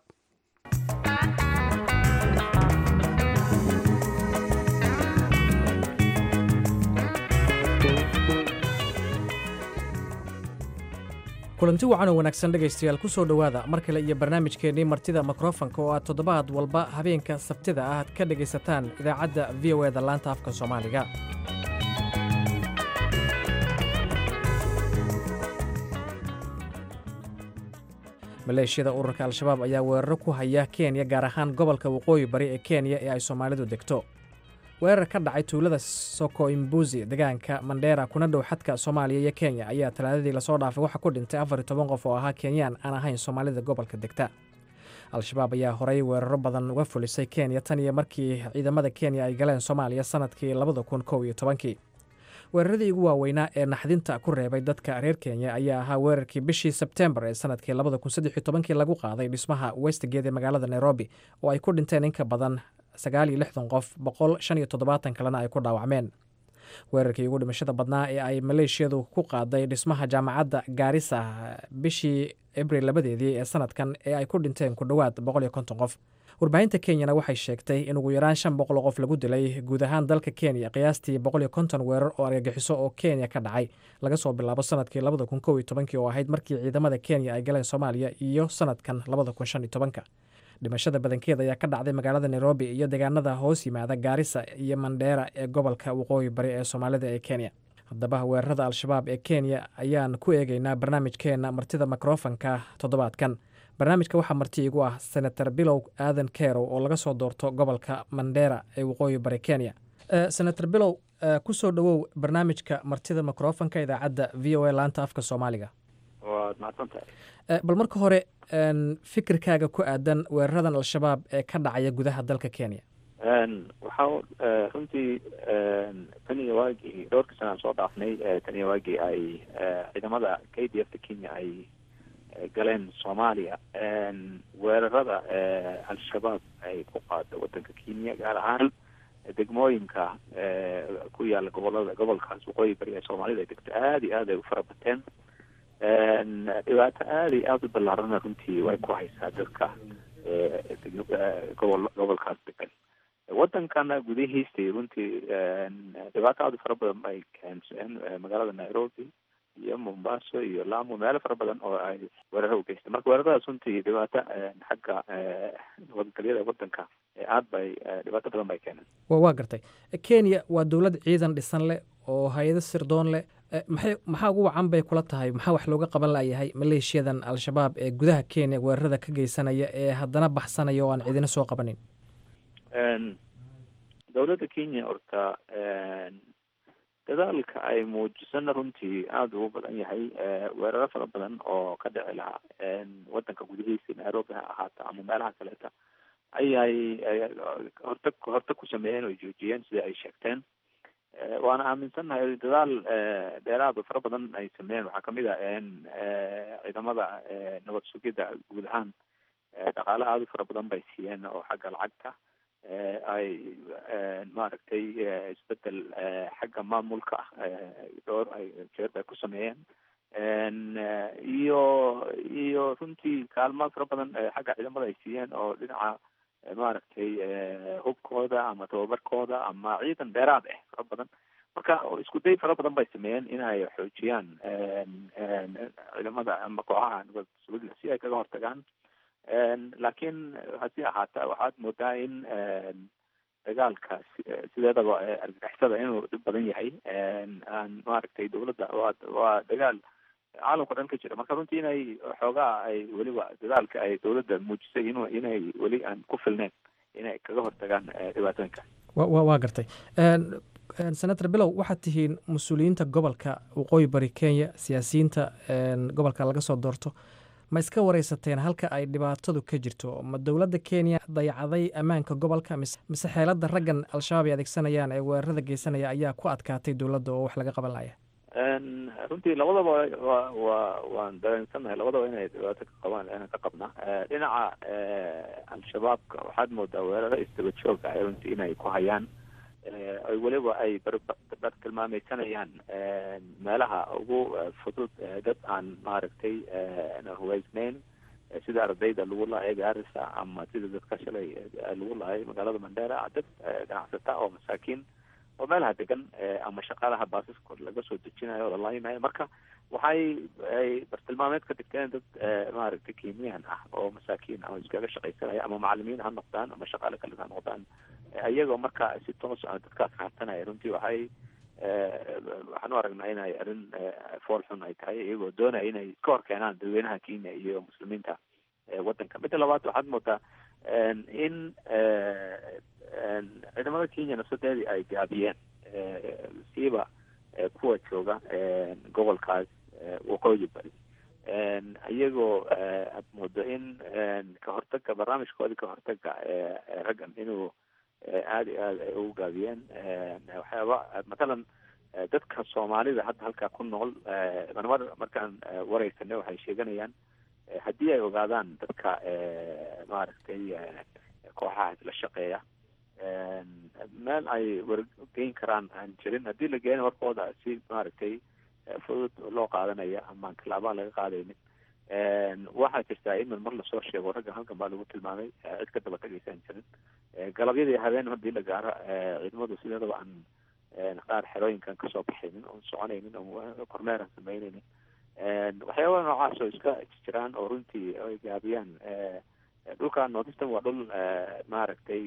kulanti wacan oo wanaagsan dhegaystayaal ku soo dhowaada mar kale iyo barnaamijkeennii martida mikrofonka oo aad toddobaad walba habeenka sabtida ah aad ka dhegaysataan idaacadda v o eda laanta afka soomaaliga maleeshiyada ururka al-shabaab ayaa weeraro ku haya kenya gaar ahaan gobolka waqooyi bari ee kenya ee ay soomaalidu degto weerar ka dhacay tuulada soko imbuzi deegaanka mandheera kuna dhow xadka soomaaliya iyo kenya ayaa talaadadii lasoo dhaafay waxaa ku dhintay afar iyo toban qof oo ahaa kenyaan aan ahayn soomaalida gobolka degta al-shabaab ayaa horey weeraro badan uga fulisay kenya tan iyo markii ciidamada kenya ay galeen soomaaliya sanadkii labada kun kow iyo tobankii weeraradii ugu waaweynaa ee naxdinta ku reebay dadka reer kenya ayaa ahaa weerarkii bishii sebtembar ee sanadkii labada kun saddex iyo tobankii lagu qaaday dhismaha westgate ee magaalada nairobi oo ay ku dhinteen in ka badan sagaal iyo lixdan qof boqol shan iyo toddobaatan kalena ay ku dhaawacmeen weerarkii ugu dhimashada badnaa ee ay maleeshiyadu ku qaaday dhismaha jaamacadda gaarisa bishii abril labadeedii ee sanadkan ee ay ku dhinteen ku dhowaad boqol iyo konton qof warbaahinta kenyana waxay sheegtay in ugu yaraan shan boqol oo qof lagu dilay guud ahaan dalka kenya qiyaastii boqol iyo konton weerar oo argagixiso oo kenya ka dhacay laga soo bilaabo sanadkii labada kun kow iyo tobankii oo ahayd markii ciidamada kenya ay galeen soomaaliya iyo sanadkan labada kun shan iyo tobanka dhimashada badankeeda ayaa ka dhacday magaalada nairobi iyo deegaanada hoos yimaada gaarisa iyo mandheera ee gobolka waqooyi bari ee soomaalida ee kenya haddaba weerarada al-shabaab ee kenya ayaan ku eegeynaa barnaamijkeena martida mikrofonka toddobaadkan barnaamijka waxaa marti igu ah senator bilow aadan kerow oo laga soo doorto gobolka mandheera ee waqooyi bari kenya senator bilow ku soo dhowow barnaamijka martida mikrofonka idaacadda v o a laanta afka soomaaliga waad mahadsantahay bal marka hore fikirkaaga ku aadan weeraradan al-shabaab ee ka dhacaya gudaha dalka kenya waxaa runtii tan iyo waagii dhowrkii sanaan soo dhaafnay tan iyo waagii ay ciidamada k d f ta kenya ay galeen soomaaliya weerarada al-shabaab ay ku qaada wadanka kenya gaar ahaan degmooyinka ku yaala gobolada gobolkaas waqooyi bari ee soomaalida ay degto aada iyo aad ay u fara bateen dhibaato aada iyo aada u ballaarana runtii way ku haysaa dadka gobol gobolkaas degan wadankana gudihiistii runtii dhibaato aada u fara badan bay keenseen magaalada nairobi iyo mombaaso iyo lamu meelo fara badan oo ay weeraro u geystay marka weeraradaas runtii dhibaato xagga nabadgelyada wadanka aad bay dhibaato badan bay keeneen waa gartay kenya waa dowlad ciidan dhisan leh oo hay-ado sirdoon leh maxay maxaa ugu wacan bay kula tahay maxaa wax looga qaban layahay maleeshiyadan al-shabaab ee gudaha kenya weerarada ka geysanaya ee haddana baxsanaya oo aan cidina soo qabanin dowladda kenya horta dadaalka ay muujisana runtii aada ugu badan yahay weeraro fara badan oo ka dhici lahaa wadanka gudihiisa nairobi ha ahaata ama meelaha kaleeta ayay horta horta ku sameeyeen oo joojiyeen sida ay sheegteen waana aaminsannahay dadaal dheeraada fara badan ay sameeyeen waxaa kamid ah ciidamada nabad sugidda guud ahaan dhaqaale aada u fara badan bay siiyeen oo xagga lacagta ay maaragtay isbedel xagga maamulka dhowr ay jeer bay ku sameeyeen iyo iyo runtii kaalmo fara badan xagga ciidamada ay siiyeen oo dhinaca maaragtay hubkooda ama tababarkooda ama ciidan dheeraad ah fara badan marka isku day fara badan bay sameeyeen inay xoojiyaan ciidamada ama kooxaha nabad sugidda si ay kaga hortagaan laakiin hasi ahaata waxaad moodaa in dagaalka sideedaba argagixisada inuu dhib badan yahay aan maaragtay dowladda waa waa dagaal caalamka dhan ka jira marka runtii inay xoogaa ay weliba dadaalka ay dowladda muujisay inu inay weli aan ku filneyn inay kaga hortagaan dhibaatooyinka wa waa gartay senator bilow waxaad tihiin mas-uuliyiinta gobolka waqooyi bari kenya siyaasiyiinta gobolka laga soo doorto ma iska wareysateen halka ay dhibaatadu ka jirto ma dowladda kenya dayacday ammaanka gobolka mise xeelada raggan al-shabaab ay adeegsanayaan ee weerarada geysanaya ayaa ku adkaatay dowladda oo wax laga qaban laya runtii labadaba wa wa waan dareensannahay labadaba inay dhibaato ka qabaan inaan ka qabna dhinaca al-shabaabka waxaad moodaa weeraro isdaba joog ah runtii inay ku hayaan ay weliba ay barbar tilmaameysanayaan meelaha ugu fudud dad aan maaragtay hubeysneyn sida ardayda lagu laayay gaarisa ama sida dadka shalay lagu laayay magaalada mandera dad ganacsata oo masaakiin oo meelaha degan ama shaqaalaha baasiskood laga soo dejinayo oo lalaimayo marka waxay ay bartilmaameed ka dhigteen dad maaragtay kenyan ah oo masaakiin ah oo iskaga shaqaysanaya ama macalimiin ha noqdaan ama shaqaale kale ha noqdaan iyagoo marka si toos ah dadkaas raadsanaya runtii waxay waxaan u aragnaa inay arrin fool xun ay tahay iyagoo doonaya inay iska hor keenaan dadweynaha kenya iyo muslimiinta waddanka midda labaad waxaad moodaa in ciidamada kenya nafsadeedii ay gaabiyeen siiba kuwa jooga gobolkaas waqooyi bari iyagoo aad moodo in kahortaga barnaamijkoodii kahortaga raggan inuu aada iyo aada ay ugu gaabiyeen waxyaaba matalan dadka soomaalida hadda halkaa ku nool marmar markaan wareysanay waxay sheeganayaan haddii ay ogaadaan dadka maaragtay kooxahaas la shaqeeya meel ay wargeyn karaan aan jirin haddii la geena warkooda si maaragtay fudud loo qaadanaya amaan tallaabaa laga qaadaynin waxaa jirtaa in mar lasoo sheego raggan halkan baa lagu tilmaamay cid ka daba tagaysaan jirin galabyadii habeen haddii la gaaro ciidamadu sideedaba aan qaar xerooyinkan kasoo baxaynin oon soconaynin oo kormeeran sameynaynin waxyaabaa noocaas oo iska jiraan oo runtii ay gaabiyaan dhulkan northeastern waa dhul maaragtay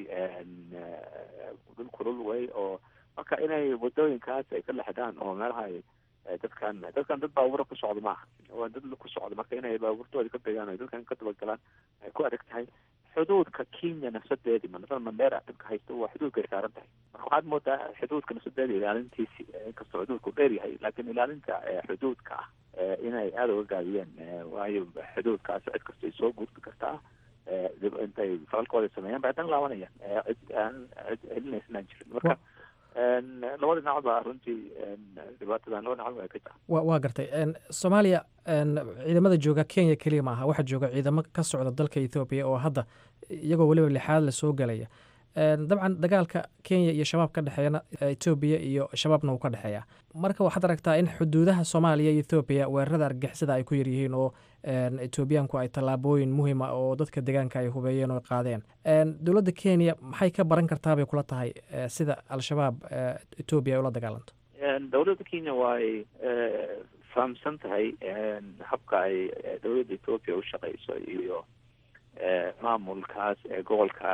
dhul kulul way oo marka inay wadooyinkaas ay ka lexdaan oo meelaha ay dadkan dadkan dad baabura ku socda maaha waa dad ku socda marka inay baabuurtooda ka degaan ay dadkan ka dabagalaan ay ku adag tahay xuduudka kenya nafsadeedii manaa mandera dadka haysta waa xuduudkay saaran tahay marka waxaad moodaa xuduudka nafsadeeda ilaalintiisi inkastoo xuduudku dheer yahay laakiin ilaalinta xuduudka ah inay aada uga gaabiyeen waayo xuduudkaas cid kastay soo gudbi kartaa intay falalkooda sameeyaan bay haddana laabanayaan cid aan cid celinaysanaan jirin marka labada dhinac ba runtii dhibaatadan laba dhinac waa ka jira wa waa gartay soomaaliya ciidamada jooga kenya keliya ma aha waxaa jooga ciidamo ka socda dalka ethoobiya oo hadda iyagoo weliba lixaad la soo gelaya dabcan dagaalka kenya iyo shabaab ka dhexeeyana etoobiya iyo shabaabna uu ka dhexeeya marka waxaad aragtaa in xuduudaha soomaaliya iyo ethoobiya weerarada argixisada ay ku yaryihiin oo etoobiyaanku ay tallaabooyin muhiima oo dadka deegaanka ay hubeeyeen oo qaadeen dowladda kenya maxay ka baran kartaa bay kula tahay sida al-shabaab etoobiya ay ula dagaalanto dowladda kenya waay fahamsan tahay habka ay dowladda etoobiya u shaqeyso iyo maamulkaas ee gobolka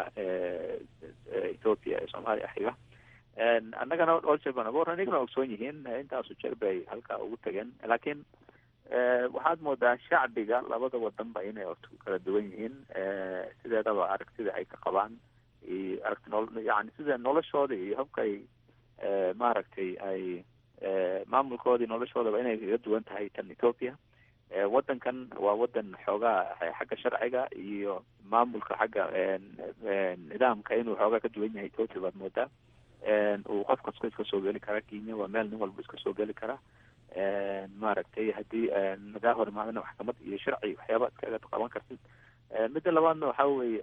ethoopia ee soomaaliya xiga annagana dhowr jeer baan oga anigana ogsoon yihiin intaasu jeer bay halkaa ugu tageen laakiin waxaad moodaa shacbiga labada wadanba inay orta ku kala duwan yihiin sideedaba aragtida ay ka qabaan iyo aragti nol yani sida noloshooda iyo habka ay maaragtay ay maamulkoodii noloshoodaba inay kaga duwan tahay tan ethoopia wadankan waa wadan xoogaa xagga sharciga iyo maamulka xagga nidaamka inuu xoogaa ka duwan yahay ethoopia baad moodaa uu qof kasto iska soo geli karaa kenya waa meel nin walba iska soo geli karaa maaragtay haddii nagaa hor imaadana maxkamad iyo sharci waxyaaba iskaga qaban kartid midda labaadna waxa weye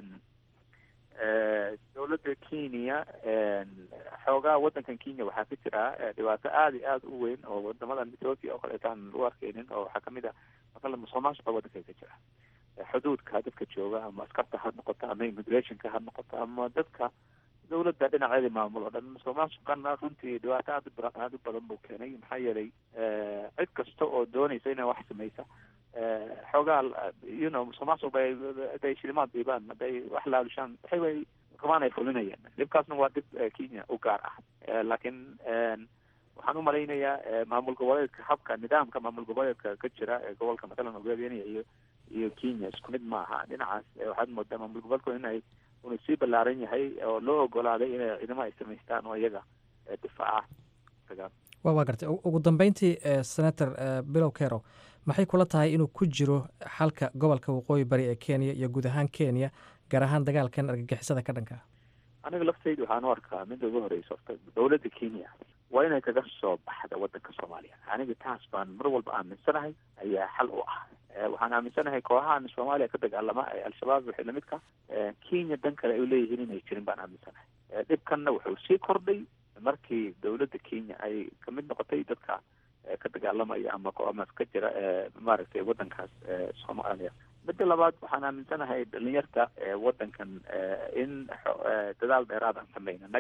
dowladda kenya xoogaa wadankan kenya waxaa ka jira dhibaato aada iyo aada u weyn oo wadamadan ethoopia oo kaleeto aan lagu arkeynin oo waxaa kamid ah maqala musuqmaasuqa wadanka ka jira xuduudka dadka jooga ama askarta ha noqoto ama immigrationka ha noqoto ama dadka dowladda dhinaceeda maamul oo dhan musuqmaasuqana runtii dhibaato aad u aada u badan buu keenay maxaa yeelay cid kasta oo doonaysa inay wax sameysa xoogaa you know musuqmaasuq bay haday shilimaad dhiibaan hadday wax laalushaan waxay way rumaan ay fulinayaan dhibkaasna waa dhib kenya u gaar ah laakiin waxaan u malaynayaa maamul goboleedka habka nidaamka maamul goboleedka ka jira ee gobolka matalan ogaadeenaya iyo iyo kenya isku mid maaha dhinacaas waxaad moodaa maamul goboleedku inay unu sii ballaaran yahay oo loo ogolaaday inay ciidamo ay samaystaan oo iyaga difaaca dagaal wa waa gartay ugu dambeyntii senator bilow kero maxay kula tahay inuu ku jiro xalka gobolka waqooyi bari ee kenya iyo guud ahaan kenya gaar ahaan dagaalkan argagixisada ka dhanka aniga laftayda waxaan u arkaa midda ugu horeysa horta dowladda kenya waa inay kaga soo baxda wadanka soomaaliya aniga taas baan mar walba aaminsanahay ayaa xal u ah waxaan aaminsanahay kooxahan soomaaliya ka dagaalama ee al-shabaab wixii lamidka kenya dan kale ay uleeyihiin inay jirin baan aaminsanahay dhibkanna wuxuu sii kordhay markii dowladda kenya ay kamid noqotay dadka ka dagaalamaya ama ama ka jira maaragtay wadankaas soomaaliya midda labaad waxaan aaminsanahay dhalinyarta wadankan in dadaal dheeraad aan sameyn annaga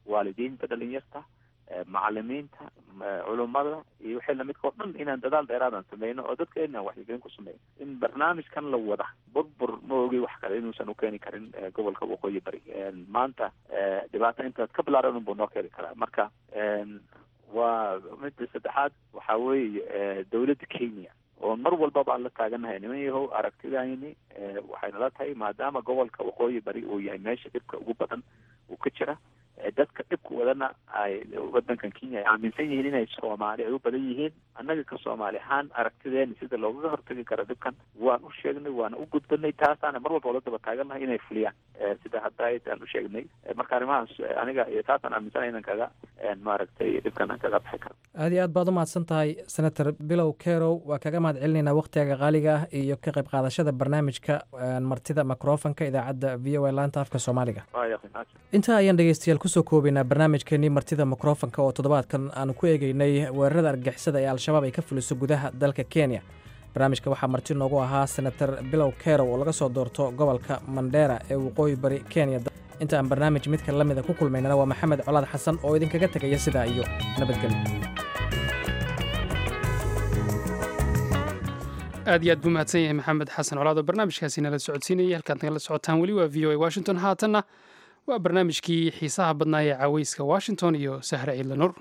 waalidiinta dhalinyarta macalimiinta culummada iyo wixii lamidka oo dhan inaan dadaal dheeraadan sameyno oo dadka inaan waxyigelin ku sameyno in barnaamijkan la wada burbur ma ogi wax kale inuusan u keeni karin gobolka waqooyi bari maanta dhibaata intaad ka bilaaran unbuu noo keeni karaa marka waa midda saddexaad waxa weeye dawladda kenya oo mar walbaba aan la taaganahay niman yahow aragtidayni waxay nala tahay maadaama gobolka waqooyi bari uu yahay meesha dhibka ugu badan uu ka jira dadka dhibka wadana ay wadankan kenya ay aaminsan yihiin inay soomaali ay u badan yihiin annaga ka soomaali ahaan aragtideeni sida loogaga hortagi karo dhibkan waan u sheegnay waana u gudbanay taasaana mar walba la daba taagannahay inay fuliyaan sida hadda aan u sheegnay marka arrimahaas aniga iyo taasaan aaminsanay inaan kaga maaragtay dhibkan aan kaga bixi karo aad iyo aad baad u mahadsan tahay senator bilow kerow waa kaga mahad celinaynaa wakhtigaga qaaliga ah iyo ka qayb qaadashada barnaamijka martida microfonka idaacadda v o a laanta afka soomaaliga intaa ayaan dhegeystayaal kusoo koobaynaa barnaamijkeenii martida microfonka oo toddobaadkan aanu ku eegeynay weerarada argixisada ee al-shabaab ay ka fuliso gudaha dalka kenya barnaamijka waxaa marti noogu ahaa senator bilow kerow oo laga soo doorto gobolka mandheera ee waqooyi bari kenya inta aan barnaamij midka la mida ku kulmaynana waa maxamed colaad xasan oo idinkaga tegaya sidaa iyo nabadgelyo aad iyo aad buu mahadsan yahay maxamed xasan colaad oo barnaamijkaasi nala socodsiinayay halkaad nagala socotaan weli waa v o a washington haatanna waa barnaamijkii xiisaha badnaa ee caaweyska washington iyo sahre ciidla nur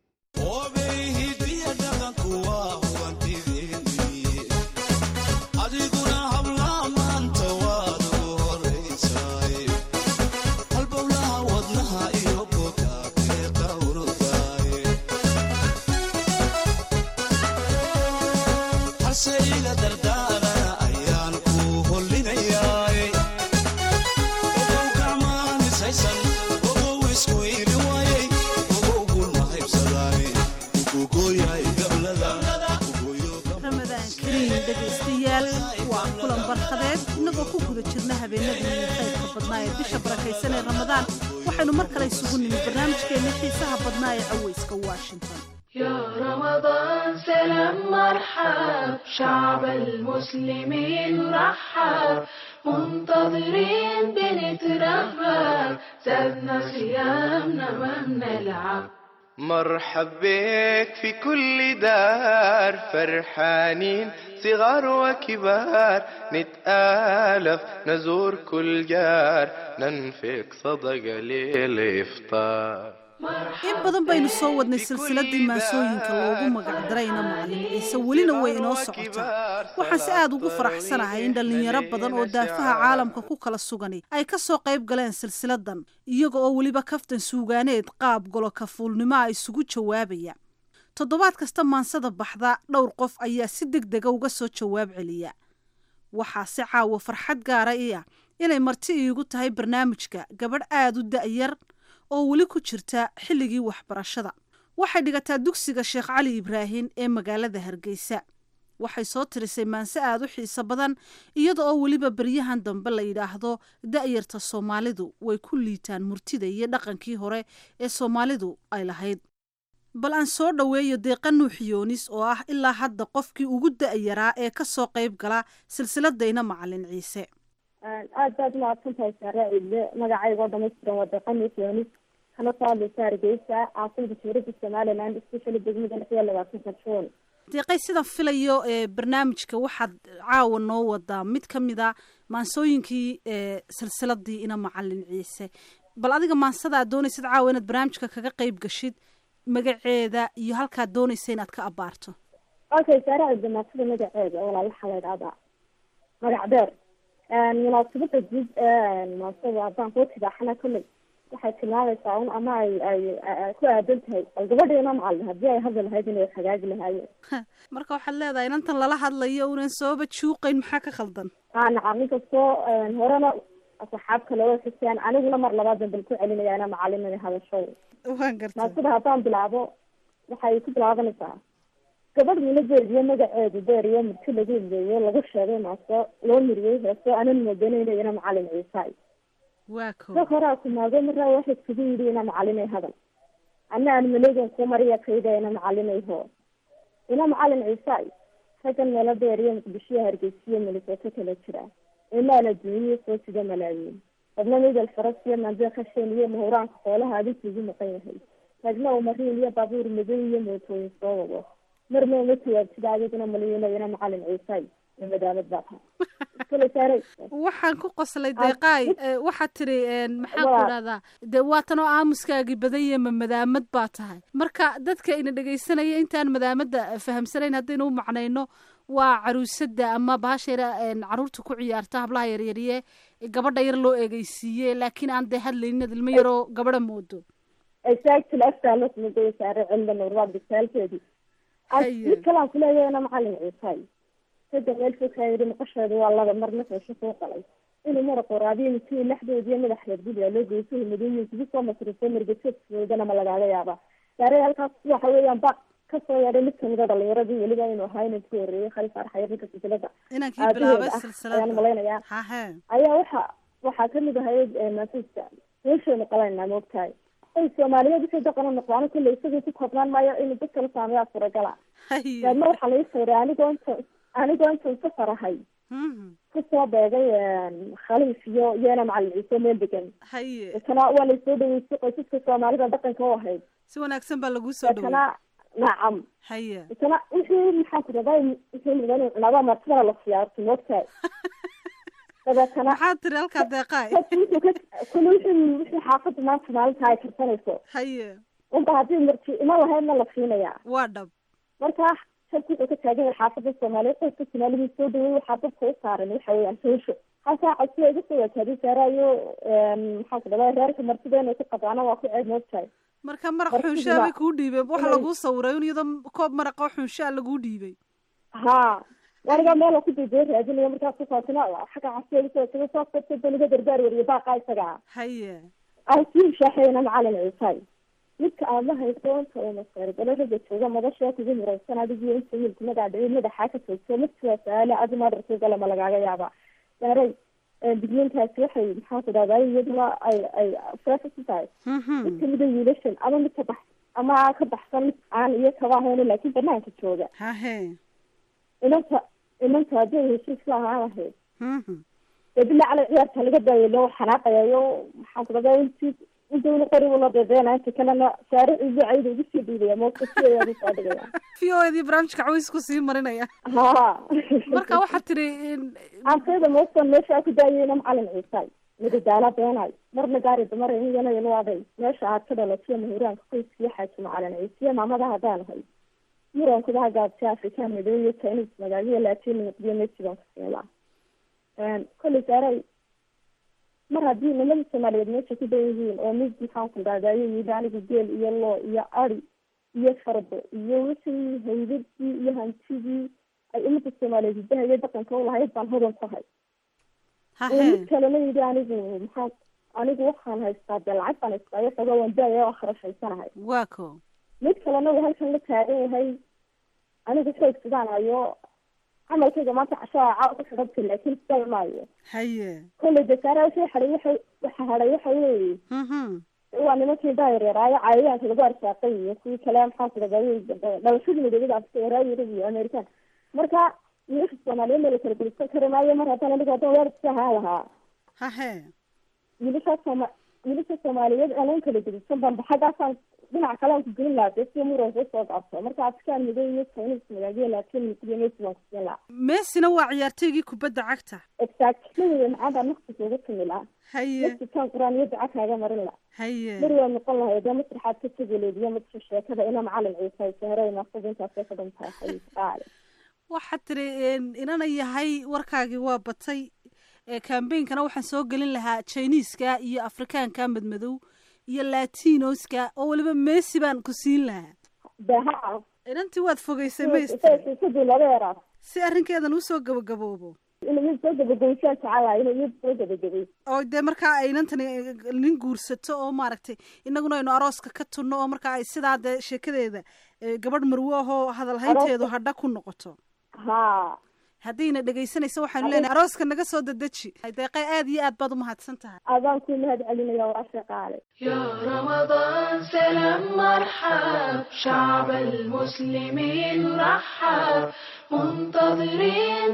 inagoo ku guda jirna habeenadii khayrka badnaa ee bisha barakaysan ee ramadaan waxaynu mar kale isugu nimid barnaamijkeenna xiisaha badnaa ee caweyska washington يا رمضان سلام مرحب شعب المسلمين رحب منتظرين بنترهب زادنا صيامنا ما بنلعب مرحب بك في كل دار فرحانين صغار وكبار نتآلف نزور كل جار ننفق صدقة للإفطار in badan baynu soo wadnay silsiladii maasooyinka loogu magacdarayna macalin ciise welina way inoo socotaa waxaan si aad ugu faraxsanahay in dhallinyaro badan oo daafaha caalamka ku kala sugani ay ka soo qayb galeen silsiladan iyaga oo weliba kaftan suugaaneed qaab golo kafuulnimo a isugu jawaabaya toddobaad kasta maansada baxda dhowr qof ayaa si deg dega uga soo jawaab celiya waxaa si caawa farxad gaara i ah inay marti iigu tahay barnaamijka gabadh aada u da'yar oo weli ku jirta xilligii waxbarashada waxay dhigataa dugsiga sheekh cali ibraahin ee magaalada hargeysa waxay soo tirisay maanse aada u xiiso badan iyada oo weliba beryahan dambe la yidhaahdo da'yarta soomaalidu way ku liitaan murtida iyo dhaqankii hore ee soomaalidu ay lahayd bal aan soo dhoweeyo deeqa nuuxiyoonis oo ah ilaa hadda qofkii ugu da'yaraa ee ka soo qayb gala silsiladayna macalin ciise aad baad umahadsantahay saare ciidle magacaygoo dhamaystiran waa deeqa nuuxiyoonis kana soo hadlaysa hargeysa caasimada jumhuuriyadda somaliland especially degmada lix iyo labaatanka juun deeqay sidan filayo ee barnaamijka waxaad caawa noo wadaa mid ka mid a maansooyinkii ee silsiladii ina macalin ciise bal adiga maansada aad doonaysid caawa inaad barnaamijka kaga qeyb gashid magaceeda iyo halkaad doonaysa inaad ka abaarto okay saare ciidle maansada magaceeda walaal waxaa la idhahdaa magac deer munaasabada guud maansada haddaan kuu tidaaxana kolley waxay tilmaamaysaa un ama ay ay ku aadan tahay bal gabadhiina macalin haddii ay hadli lahayd inay hagaagi lahaayeen marka waxaad leedahay inantan lala hadlayo unan sooba juuqayn maxaa ka khaldan a nacam inkastoo horena asxaab kale way xuseen aniguna mar labaad danbal ku celinaya ina macalin inay hadasho waan garta maasada haddaan bilaabo waxay ku bilaabanaysaa gabadh mina jeediyo magaceedu deer iyo murti lagu ileeyo lagu sheegay maaso loo miriyey heeso anan moodanayna ina macalin ciisaay waa ko sa horaa kumaago maraa waxay kugu yidhi ina macalinay hadal ana aan maleegan ku mariya kayda ina macalinay hoo ina macalin ciisaay raggan meelo deer iyo muqdishoyo hargeysiyo milisooto kala jira imaan adduuniya soo sida malaayiin qadna midal faras iyo maanjee khasheen iyo mahuraanka xoolaha adinka igu maqan yahay ragna uu mariin iyo baabuur madow iyo mootooyin soo wado marna uma jawaabtida adiguna maliyinayana macalin ciisay ee madaamad baa tahay kale saaray waxaan ku qoslay deeqaay eh, waxaad tiri een, maxaan ku Waa. dhahdaa dee waatan oo aamuskaagii badan yahe ma madaamad baa tahay marka dadka ina dhegaysanaya intaan madaamadda fahamsanayn haddaynu u macnayno waa caruusada ama bahasheera een, caruurta ku ciyaarta hablaha yaryariye gabadha yar loo eegeysiiye laakiin aan dee hadlaynin ilmo yaroo gabadha moodo exactly aftaa la sumagaya saare cilmi nuur waa bisaalkeedii Haye. mid kalaan kuleeyahayna macalin ciisay sada meel fogkaa yidhi maqasheedu waa laba marna feesho soo qalay inuu mara qoraadiyo mitii lexdood iyo madax reer guriga loo geyso madooyin kugu soo masrifo margajoodkoodana ma lagaaga yaabaa saare halkaas waxa weeyaan ba kasoo yeedhay mid kamida dhalinyaradii weliba inuu ahaa inuu ku horeeyey khali faarax yarninka silsilada inankii aabaheed bilaabay ah silsilada ayaan malaynayaa hahe ayaa waxa waxaa kamid ahayd maasuuska meeshaynu qabanayna moogtahay ay soomaaliyeed wixii daqan u noqdaan kulley isagii ku koobnaan maayo inuu dad kala saameeyaa suuragala daadna waxaa laga sawray anigoo inta anigoo intan safar ahay kusoo beegay khaliif iyo iyana macalin ciise meel degan haye deetana waa laysoo dhaweystay qoysaska soomaalida dhaqanka u ahayd si wanaagsan baa laguu soo deetana dhaway nacam haye deetana wixii maxaan ku radaa wixii mudan inuu cunaaba martidana la siyaarto moogtahay dabeetana maxaad tiri halkaa deeqaay kule wixii wixii xaafadda maanta maalinta ay karsanayso haye unba haddii marti ima lahaydna la siinayaa waa dhab marka sharki wuxuu ka taagan yahay xaafadda soomaaliyeed qoyska soomaalidii soo dhaweey waxaa dadka u saaran waxa weeyaan hoosho halkaa codsiga iga soo wajaaday saaraayo maxaan ku dhadaa reerka martida inay ku qabaana waa ku ceeb moogtahay marka maraq Martida- xunshaa bay kuu dhiibeen waxa inay- laguu sawiray un iyadoo koob maraqoo xunshaa laguu dhiibay ha aniga meel ku dayday raadinaya markaas kusaabsana xagga codsiga iga soo wajaaday soo qabtay daniga dardaar wariye baaqa isaga ah haye aan sii shaaxayna macalin ciisay midka aad la hayso inta uu masaargalo raga jooga madashaa kugu muraysan adigii inta wiilku magaadhicin madaxaa ka joogto midka su-aale adi madarka gala ma lagaaga yaaba saaray digniintaasi waxay maxaan ku dhahdaa iyaduna ay ay fresh ku tahay mid kamida wiilashan ama mid ka bax ama ka baxsan mid aan iyo kaba ahayn laakiin banaanka jooga hahe inanta inanta hadday heshiis la ahaan lahayd dee bilaa cala ciyaarta laga daayo loo xanaaqayayo maxaan ku dhahdaa intii intayna qoribu la deedeena inta kalena saare ciido cayda ugu sii dhiibaya moogta sideedaadu saa dhigaya v o edii barnaamijka cawiisku sii marinaya ha marka waxaad tiri antayda moogtan meesha ku daayeyna macalin ciisay midadaala beenay marna gaari dumar iyana ilaaday meesha aad ka dhalatiyo mahuraanka qoyskiyo xaaji macalin ciisiyo maamada haddaan ahay murankuda hagaabtay afrikaan madow iyo chinese magaalada laatiin muqdiyo mexican kasiila kolley saaray mar haddii nimadii soomaaliyeed meesha ku dan yihiin oo mid maxaan ku dhahdayo yidhi anigu geel iyo loo iyo ari iyo fardo iyo wixii haydadii iyo hantidii ay umada soomaaliyeed hidaha iyo dhaqanka ulahayd baan hodan ku hay oo mid kalena yidhi anigu maxaa anigu waxaan haystaa dee lacag baan haystaa iyo xogaa waan daaya oo kharashaysanahay waa ko mid kalena uu halkan la taagan yahay anigu xoog sidaan hayo camalkayga maanta cashaa caaw ku xidhabta laakiin sidaan maayo haye kolley dasaara wixii hadhay waxa waxa hadhay waxa weeye waa nimankii daayareeraayo cayayaanka lagu arsaaqay iyo kuwii kale maxaan ku dhahday dhalashadii madowada afrika yaraayo yurub iyo american marka wiilasha soomaaliyeed ma la kala gelisan kari maayo mar haddaan anigu haddaan waalidka ahaan lahaa hahe wiilasha sooma wiilasha soomaaliyeed aanan kala gelisan banba xaggaasaan dhinac kale aan ku gelin lahaa dee si muranka usoo qabto marka afrikaan madow iyo chinese magaalada laakiin misiyo messi baan kusin lahaa messina waa ciyaartoygii kubadda cagta exactly wey maxaa baan naftiisa uga tumi lahaa haye naftikaan qur-aan iyo duca kaaga marin lahaa haye mar waa noqon lahayd dee masraxaad ka tegeleed iyo madka sheekada ina macalin ciisa sahray naasada intaasay ka dhantahay xayiis qaale waxaad tiri inana yahay warkaagii waa batay cambainkana waxaan soo gelin lahaa chiniiska iyo afrikaanka madmadow iyo latinoska oo weliba messi baan ku siin lahaa daha inantii waad fogeysay mayst sidii laga yaraa si arrinkeedan usoo gabagaboobo inuu mid soo gabagabaysaan jecelahay inuu mid soo gabagabay oo dee markaa ay inantani nin guursato oo maaragtay inaguna aynu arooska ka tunno oo markaa ay sidaa dee sheekadeeda gabadh marwo ahoo hadalhaynteedu hadha ku noqoto ha haddayna dhegaysanayso waxaanu leenahay arooska naga soo dedeji deeqe aad iyo aad baad u mahadsan tahay adaan kuu mahad celinaya waa shaqaale يا رمضان سلام مرحب شعب المسلمين رحب منتظرين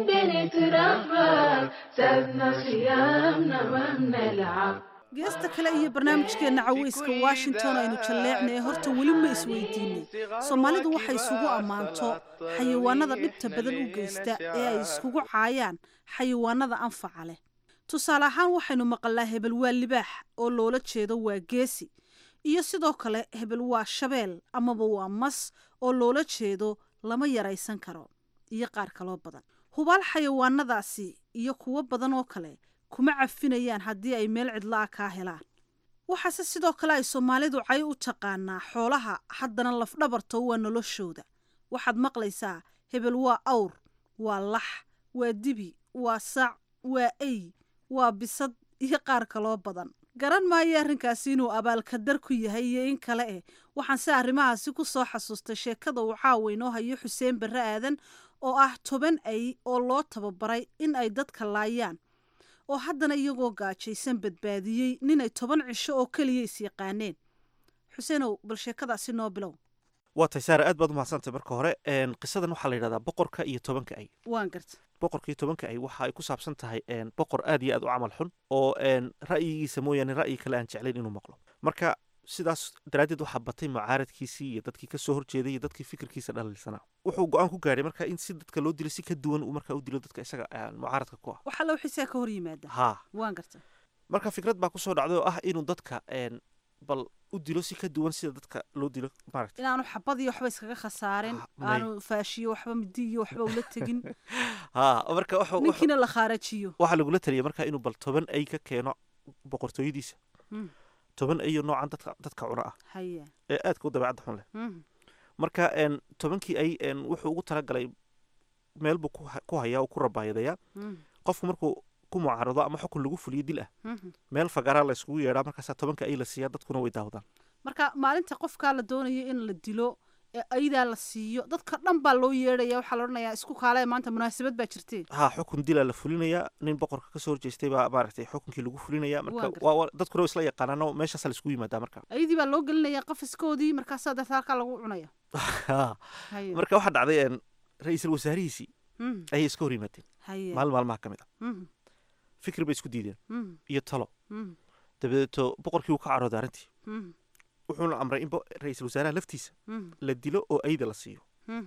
بنترحب زادنا صيامنا ما بنلعب geesta kale iyo barnaamijkeenna caweyska washington aynu jalleecnay horta weli ma isweydiinay soomaalidu waxay isugu ammaanto xayawaanada dhibta badan u geysta ee ay iskugu caayaan xayawaanada anfaca leh tusaale ahaan waxaynu maqalnaa hebel waa libaax oo loola jeedo waa geesi iyo sidoo kale hebel waa shabeel amaba waa mas oo loola jeedo lama yaraysan karo iyo qaar kaloo badan hubaal xayawaanadaasi iyo kuwo badan oo kale kuma cafinayaan haddii ay meel cidla-a kaa helaan waxaase sidoo kale ay soomaalidu cay u taqaanaa xoolaha haddana lafdhabarto waa noloshooda waxaad maqlaysaa hebel waa awr waa lax waa dibi waa sac waa ey waa bisad iyo qaar kaloo badan garan maayo arrinkaasi inuu abaalkadar ku yahay iyo in kale eh waxaan se arrimahaasi ku soo xasuustay sheekada uu caawa inoo hayo xuseen barre aadan oo ah toban ay oo loo tababaray in ay dadka laayaan oo haddana iyagoo gaajaysan badbaadiyey ninay toban cisho oo keliya is yaqaaneen xuseenow bal sheekadaasi noo bilow waa tahay saara aad baad u mahadsantay marka hore qisadan waxaa la yidhahdaa boqorka iyo tobanka ay waan garta boqorka iyo tobanka ay waxa ay ku saabsan tahay boqor aad iyo aad u camal xun oo ra'yigiisa mooyaane ra'yi kale aan jeclayn inuu maqlo marka sidaas daraaddeed waxaa batay mucaaradkiisii iyo dadkii kasoo horjeeday iyo dadkii fikirkiisa dhaliilsanaa wuxuu go-aan ku gaadhay marka in si dadka loo dilo si ka duwan uu markaa u dilo dadka isaga mucaaradka ku ah waxaa loo xisaa ka hor yimaada haa waan garta marka fikrad baa kusoo dhacday oo ah inuu dadka bal u dilo si ka duwan sida dadka loo dilo maaragta inaanu xabad iyo waxba iskaga khasaarin aanu faashiyo waxba midi iyo waxba ula tegin haa marka wuxuu ninkiina la khaarajiyo waxaa lagula taliyay marka inuu bal toban ay ka keeno boqortooyadiisa toban ayo noocan dadka dadka cuna ah haya ee aadka u dabeecadda xun leh marka tobankii ay wuxuu ugu talagalay meel buu ku hayaa oo ku rabaayadayaa qofku markuu ku mucaarado ama xukun lagu fuliyo dil ah meel fagaraa la yskugu yeedhaa markaasaa tobanka ay la siiyaa dadkuna way daawadaan marka maalinta qofkaa la doonayo in la dilo ee aydaa la siiyo dadka dhan baa loo yeedhaya waxaa la odhanayaa isku kaale maanta munaasabad baa jirtee haa xukun dilaa la fulinayaa nin boqorka kasoo horjeestay baa maaragtay xukunkii lagu fulinaya marka dadkuna isla yaqaanaano meeshaasaa la iskugu yimaadaa marka ayadii baa loo gelinayaa qafiskoodii markaasaa deeta halkaa lagu cunaya marka waxaa dhacday ra-iisul wasaarihiisii ayay iska hor yimaadeen maalin maalmaha ka mid a fikir bay isku diideen iyo talo dabadeeto boqorkii uu ka carooday arrintii wuxuuna amray in ra-iisul wasaaraha laftiisa la dilo oo ayda la siiyo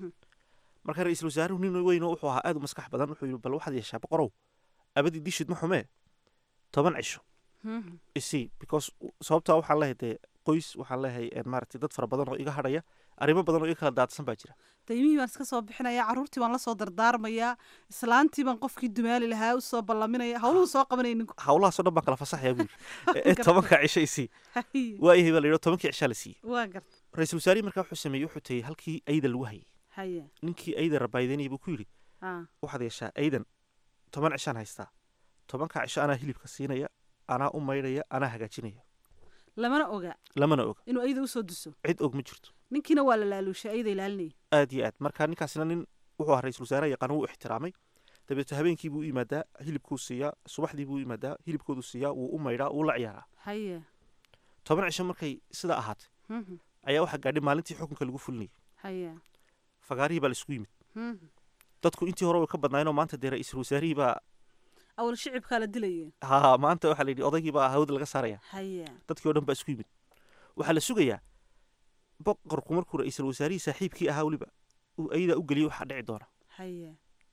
marka ra-iisul wasaaruhu nin weyno wuxuu ahaa aad u maskax badan wuxuu yidhi bal waxaad yeeshaa boqorow abadii dishid ma xumee toban cisho isii because sababtaa waxaan leehay dee qoys waxaan leehay maaragtay dad fara badan oo iga hadhaya arrimo badan oo iga kala daadsan baa jira daymihii baan iska soo bixinayaa carruurtii baan lasoo dardaarmayaa islaantii baan qofkii dumaali lahaa usoo ballaminaya hawluhu soo qabanaya ninku hawlahaasoo dhan baan kala fasaxaya buu yidhi tobanka cisho isii waayahay baa la yidhi tobankii cishaa la siiyey waa garta ra-iisul wasaarihi markaa wuxuu sameeyey wuxuu tegey halkii ayda lagu hayay haya ninkii ayda rabaayidanayay buu ku yidhi waxaad yeeshaa aydan toban cishaan haystaa tobanka cisho anaa hilibka siinaya anaa u maydhaya anaa hagaajinaya lamana oga lamana oga inuu ayda usoo duso cid og ma jirto ninkiina waa la laaluushay ayada ilaalinaya aad iyo aad marka ninkaasina nin wuxuu ahaa ra-isul wasaaraha yaqaan wuu ixtiraamay dabeeto habeenkii buu u yimaadaa hilibkuu siiyaa subaxdii buu u yimaadaa hilibkoodu siiyaa wuu u maydhaa wuu la ciyaaraa haya toban cisho markay sidaa ahaatay ayaa waxaa gaadhay maalintii xukunka lagu fulinayay haya fagaarihii baa la isugu yimid dadku intii hore way ka badnaayeenoo maanta dee ra-iisul wasaarihii baa awal shicibkaa la dilaya haa maanta waxaa la yidhi odaygii baa hawada laga saaraya haya dadkii oo dhan baa isku yimid waxaa la sugayaa boqorku markuu ra-iisul wasaarihii saaxiibkii ahaa weliba uu ayadaa u geliyo waxaa dhici doona haya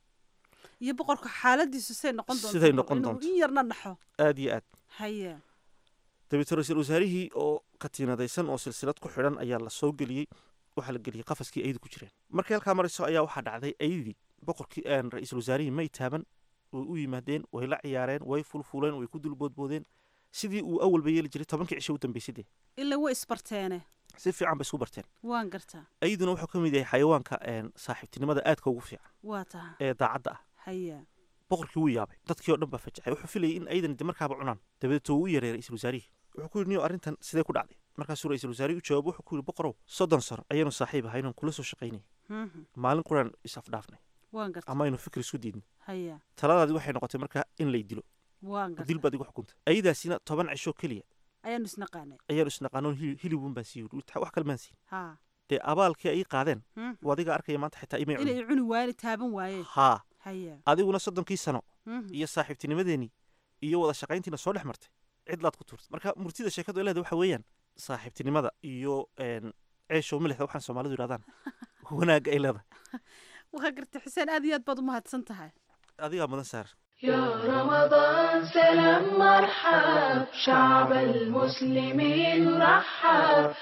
iyo boqorka xaaladiisu say noqon doonto siday noqon doonto in yarna dhaxo aad iyo aad haya dabeeto ra-iisul wasaarihii oo katiinadaysan oo silsilad ku xidhan ayaa la soo geliyey waxaa la geliyey qafaskii aydu ku jireen markii halkaa marayso ayaa waxaa dhacday aydii boqorkii ra-iisul wasaarihii may taaban way u yimaadeen way la ciyaareen way fulfuleen way ku dulboodboodeen sidii uu awalba yeeli jiray tobankii cisho u dambeysay dee ilaa way isbarteene si fiican bay isku barteen waan gartaa ayaduna wuxuu ka mid yahay xayawaanka saaxiibtinimada aadka ugu fiican waa taha ee daacadda ah haya boqorkii wuu yaabay dadkii oo dhan baa fajacay wuxuu filayay in aydan de markaaba cunaan dabadeeto wuu u yareey ra-iisul wasaarihii wuxuu ku yidhi niyo arrintan sidee ku dhacday markaasuu ra-iisul wasaarihi u jawaabo wuxuu ku yidhi boqorow soddon sano ayaanu saaxiib ahaynan kula soo shaqaynay maalin quraan is afdhaafnay waan gartay ama aynu fikir isku diidno haya taladaadi waxay noqotay markaa in lay dilo waan gartay dil baad igu xukuntay ayadaasina toban cisho keliya ayaanu isnaqaanay ayaanu isnaqaanoon hili- hilibun baan sii yidhi wax kale maan siin ha dee abaalkii ay ii qaadeen Mhm. waa adiga arkaya maanta xitaa imay inay cunin cuni waayeen taaban waayeen haa haya adiguna soddonkii sano Mhm. iyo saaxiibtinimadeenii iyo wada shaqayntiina soo dhex martay cidlaad ku tuurtay marka murtida sheekadu ay leedahay waxa weeyaan saaxiibtinimada iyo een, ceeshow milixda waxaan soomaalidu yidhahdaan wanaagga ay leedahay waa gartay xuseen aad iyo aad baad u mahadsan tahay adigaa mudan saar يا رمضان سلام مرحب شعب المسلمين رحب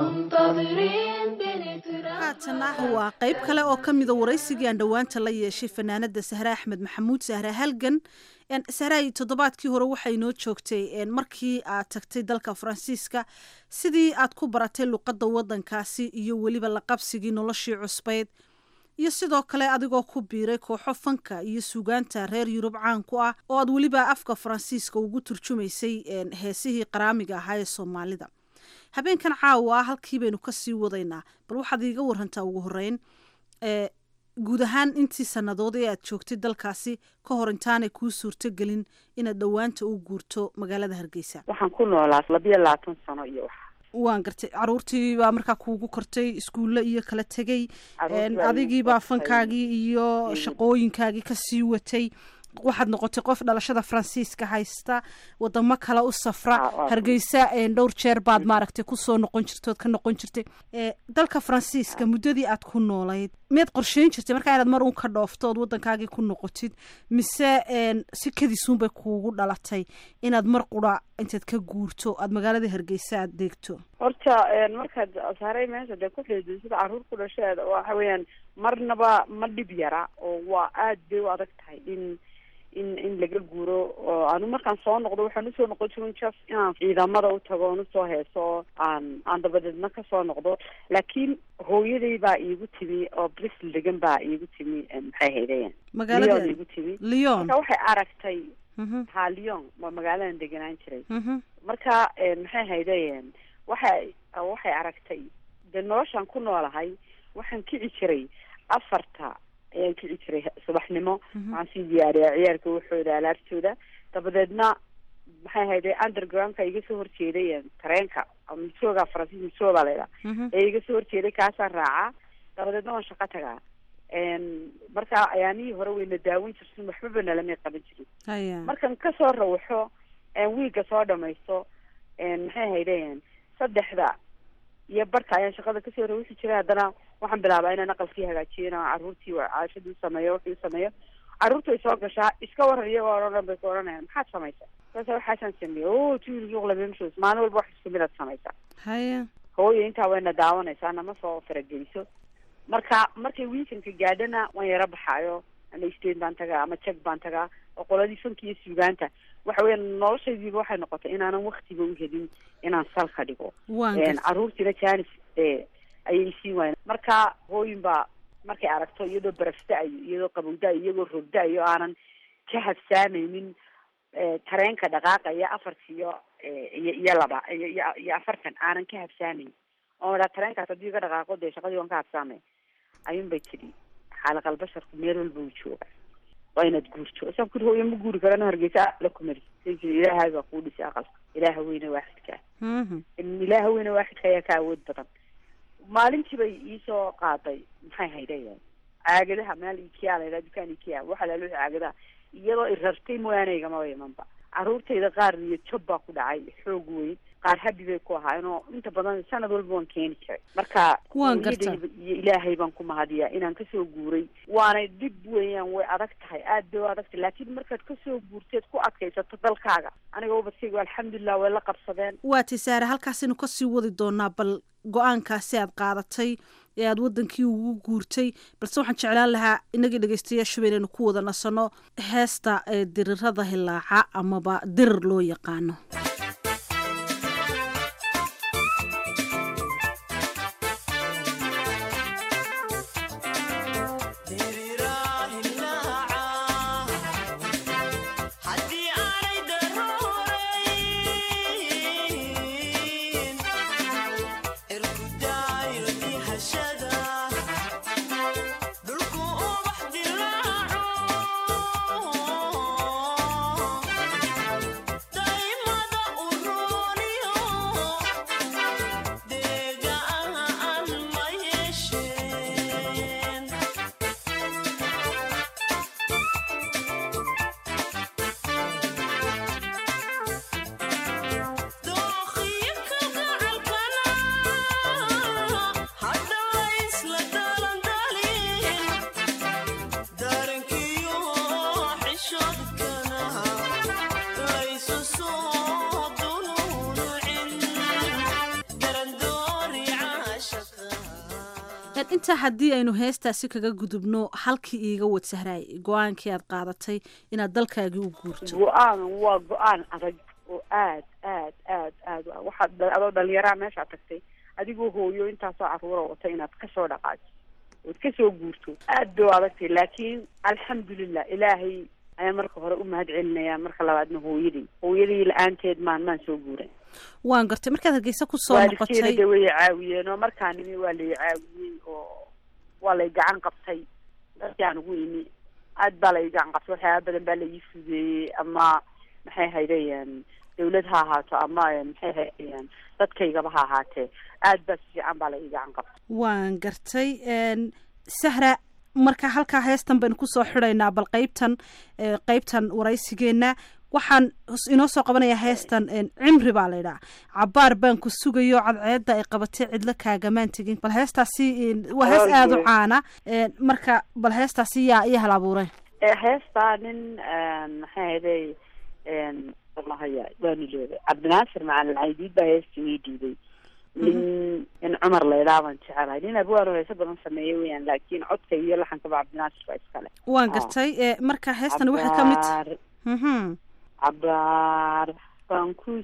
منتظرين بنترحب haatana waa qayb kale oo ka mida waraysigii aan dhowaanta la yeeshay fanaanada sahre axmed maxamuud sahre halgan Een, sahraay toddobaadkii hore waxay noo joogtay een, markii aad tagtay dalka faransiiska sidii aad ku baratay luqadda wadankaasi iyo weliba la qabsigii noloshii cusbayd iyo sidoo kale adigoo ku biiray kooxo fanka iyo suugaanta reer yurub caan ku ah oo aad weliba afka faransiiska ugu turjumaysay een, heesihii qaraamiga ahaa ee soomaalida habeenkan caawa ah halkii baynu kasii wadaynaa bal waxaad iiga warantaa ugu horeyn ee guud ahaan intii sannadood ee aad joogtay dalkaasi ka hor intaanay kuu suurtogelin inaad dhowaanta u guurto magaalada hargeysa waxaan ku noolaa labiyo labaatan sano iyo wax waan gartay caruurtii baa markaa kuugu kortay iskuulle iyo kala tegey Caruurtii een, baa iigu adigii baa kortay. fankaagii iyo Mm. shaqooyinkaagii kasii watay waxaad noqotay qof dhalashada faransiiska haysta wadamo kale u safra Ah, waa hargeysa een, dhowr jeer baad maaragtay kusoo noqon jirtay ood ka noqon jirtay ee, dalka faransiiska muddadii aad ku noolayd miyaad qorsheyn jirtay markaa inaad mar un ka dhoofto ood wadankaagii ku noqotid mise een, si kadisuunbay kuugu dhalatay inaad mar qura intaad ka guurto aad magaalada hargeysa aad deegto horta een, markaad saaray meesha dee ku fiidisada caruur ku dhasheeda waxa weeyaan marnaba ma dhib yara oo waa aad bay u adag tahay in in in laga guuro oo anu markaan soo noqdo waxaan usoo noqon jirin just inaan ciidamada u tago oon usoo heeso oo aan aan dabadeedna kasoo noqdo laakiin hooyaday baa iigu timi oo bristol degan baa iigu timi een, maxay haydeen Magaalada- Lyon iigu timi Lyon. marka waxay aragtay Mhm. ha lyon waa magaaladan deganaan jiray Mhm. marka een, maxay haydeen waxay waxay aragtay dee noloshaan ku noolahay waxaan kici jiray afarta ayaan kici jiray subaxnimo Mhm. waxaan sii diyaariyaa ciyaarka waxooda alaabtooda dabadeedna maxay hayday undergroundka iga soo horjeeday een, tareenka ama misooga faransiis misooga laydhaa Mhm. ee iga soo horjeeday kaasaan raacaa dabadeedna waan shaqo tagaa een, marka ayaanihii hore wayna daawan jirtin waxbaba nalamay qaban jirin haya markan kasoo rawaxo een, wiiga soo dhamaysto een, maxay haydeen saddexda iyo barka ayaan shaqada kasoo rawaxi jiray haddana waxaan bilaabaa inaan aqalkii hagaajiyo inaan caruurtii wa- caashadii sameeyo wixii sameeyo caruurtu way soo gashaa iska waran iyagoo oo dhan bay ku odhanayaan maxaad samaysaa saasa waxaasaan sameeyey o tuuligiuqlamemshos maalin walba wax isku midaad samaysaa haya hooyo intaa wayna daawanaysaa nama soo farageliso marka markay weekendka gaadhana waan yaro baxaayo ama state baan tagaa ama jag baan tagaa oo qoladii fanka iyo suugaanta waxa weya noloshaydiiba waxay noqotay inaanan waktiga u helin inaan salka dhigo Waan Een, gartay. caruurtiina janis ee ayay siin waayeen marka hooyin baa markay aragto iyadoo barafda-ayo iyadoo qabowda-ayo iyagoo rogda-ayo aanan ka habsaameynin ee, tareenka dhaqaaqaya afartiyo ee, iyo iyo laba iyo iyo- iyo afartan aanan ka habsaameyn oo idhaa tareenkaas haddii iga dhaqaaqo dee shaqadii waan ka habsaamay ayuun bay tidhi xaalaqal basharku meel walba uu jooga waa inaad guurto isaan kuri hooyo ma guuri karano hargeysa la kumari say tiri ilaahay baa kuu dhisay aqalka ilaaha weyne waaxidka Mhm. in ilaaha weyne waaxidka ayaa ka awood badan maalintii bay iisoo qaaday maxay haydayeen caagadaha meel ikia laydhaa dukaan ikia waxa laalo caagadaha iyadoo i rartay mooyaane igamaba imanba caruurtayda qaar iyo job baa ku dhacay xoog weyn qaar habi bay ku ahaayeen oo inta badan sanad walba waan keeni jiray marka Waan gartaa. hooyadayda iyo ilaahay baan ku mahadiyaa inaan kasoo guuray waanay dhib weeyaan way adag tahay aad bay u adag tahay laakiin markaad kasoo guurteed ku adkaysato dalkaaga aniga ubadkayga alxamdulilah way la qabsadeen waa tay saare halkaasaynu kasii wadi doonaa bal go-aankaasi aad qaadatay ee aad wadankii ugu guurtay balse waxaan jeclaan lahaa inagii dhegeystayaashuba inaynu ku wada nasano heesta ee dirirada hilaaca amaba dirir loo yaqaano haddii aanay daruurayn irkudaayo dihashada dhulku ubax dilo intaa haddii aynu heestaasi kaga gudubno halkii iiga wad sahraay go-aankii aad qaadatay inaad dalkaagii u guurto go-aan waa go-aan adag oo aad aad aad aad u- waxaad dha- adoo dhalinyaraha meeshaa tagtay adigoo hooyo intaasoo caruura wata inaad kasoo dhaqaajiso ood kasoo guurto aad bay u adagtay laakiin alxamdulilah ilaahay ayaan marka hore u mahad celinaya marka labaadna hooyadii hooyadii la-aanteed maan maan soo guuray waan gartay markaad hargeysa kusoo waalidkeena noqotay de way caawiyeen oo markaa nimi waa lay caawiyey oo waa lay gacan qabtay dadkii aan ugu imi aad baa lay gacan qabtay waxyaaba badan baa laii fudeeyey ama maxay haydayaan dawlad ha ahaato ama eh, maxay haydayaan dadkaygaba ha ahaatee aad baa si fiican baa lai gacan qabtay waan gartay een, sahra marka halkaa heestan baynu kusoo xidhaynaa bal qeybtan eh, qeybtan waraysigeenna waxaan hos- inoo soo qabanayaa heestan een, cimri baa laydhaa cabaar baan ku sugayo cadceedda ay qabatay cidlo kaagamaan tegin bal heestaasi een, waa hees Aad aada u wey. caana een, marka bal heestaasi yaa iyo hal abuuray Eh, heestaa nin maxay hayday wallahaya waanu leeday cabdinaasir macalin caydiid baa heesta ii dhiibay nin in cumar laydhaa baan jecelahay nin abwaano heeso badan sameeya weyaan laakiin codka iyo laxankaba cabdinaasir baa iskale waan Ah. gartay eh, marka heestan waxay ka mid Cabaar, Mhm. cabaar baan ku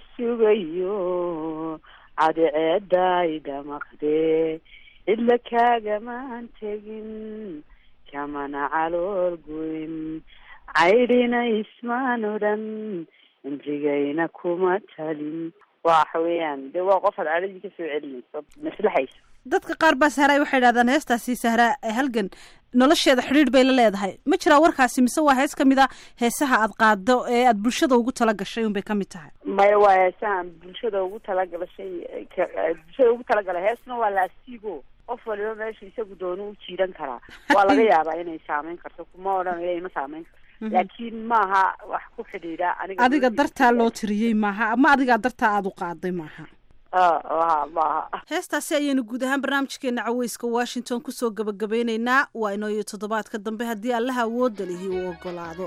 sugayo cadceeday dhamaqdee cidla kaagamaan tegin kamana calool goyn caydhina ismaan odhan cimrigayna kuma talin waxa weeyaan de waa qof aad cadhadii kasoo celinayso maslaxayso dadka qaar baa sahra waxay idhahdaan heestaasi sahra eh, halgan nolosheeda xidhiidh bay la leedahay ma jiraa warkaasi mise waa hees ka mid a heesaha aad qaado ee aad bulshada ugu tala gashay unbay ka mid tahay maya waa heesahan bulshada ugu talagalashay ka- bulshada ugu talagalay heesna waa laasigo qof waliba meesha isagu doono u jiidan karaa waa laga yaabaa inay saameyn karto kuma odhanayo ima saameyn karto Mhm. laakiin maaha wax ku xidhiidha aniga adiga dartaa loo tiriyey maaha ama adigaa dartaa aad u qaaday maaha Ah, maaha heestaasi ayaynu guud ahaan barnaamijkeena caweyska washington kusoo gabagabeyneynaa waa inoo iyo toddobaadka dambe haddii allaha awoodda lihi uu ogolaado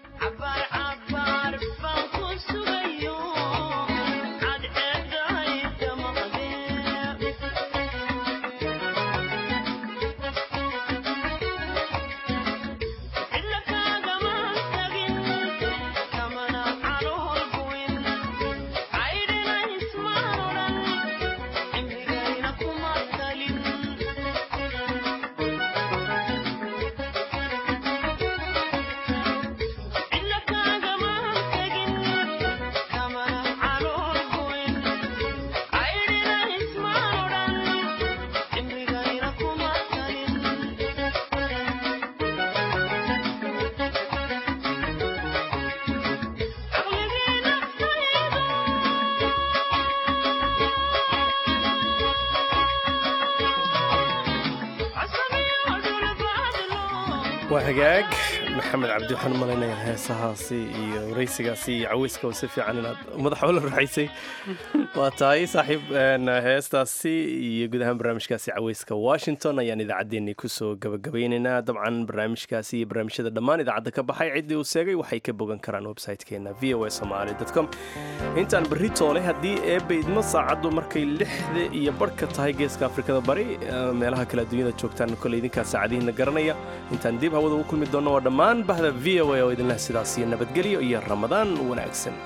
waa hagaag maxamed cabdi waxaan u malaynayaa heesahaasi iyo waraysigaasi iyo caweyska si fiican inaad madaxa ula raaxaysay waa tahay saaxiib een, heestaasi iyo guud ahaan barnaamijkaasi caweyska washington ayaan idaacaddeenii kusoo gabagabaynaynaa dabcan barnaamijkaasi iyo barnaamijyada dhammaan idaacadda ka baxay ciddii uu seegay waxay ka bogan karaan website-keena v o a somali com intaan berri toole haddii eebba idmo saacaddu markay lixda iyo barhka tahay geeska afrikada bari eh, meelaha kale adduunyada joogtaan koley idinkaa saacadihiina garanaya intaan dib hawada ugu kulmi doonno waa dhammaan bahda v o a oo idinleh sidaas iyo nabadgelyo iyo ramadaan wanaagsan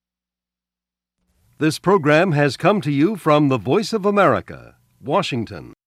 This program has come to you from the Voice of America, Washington.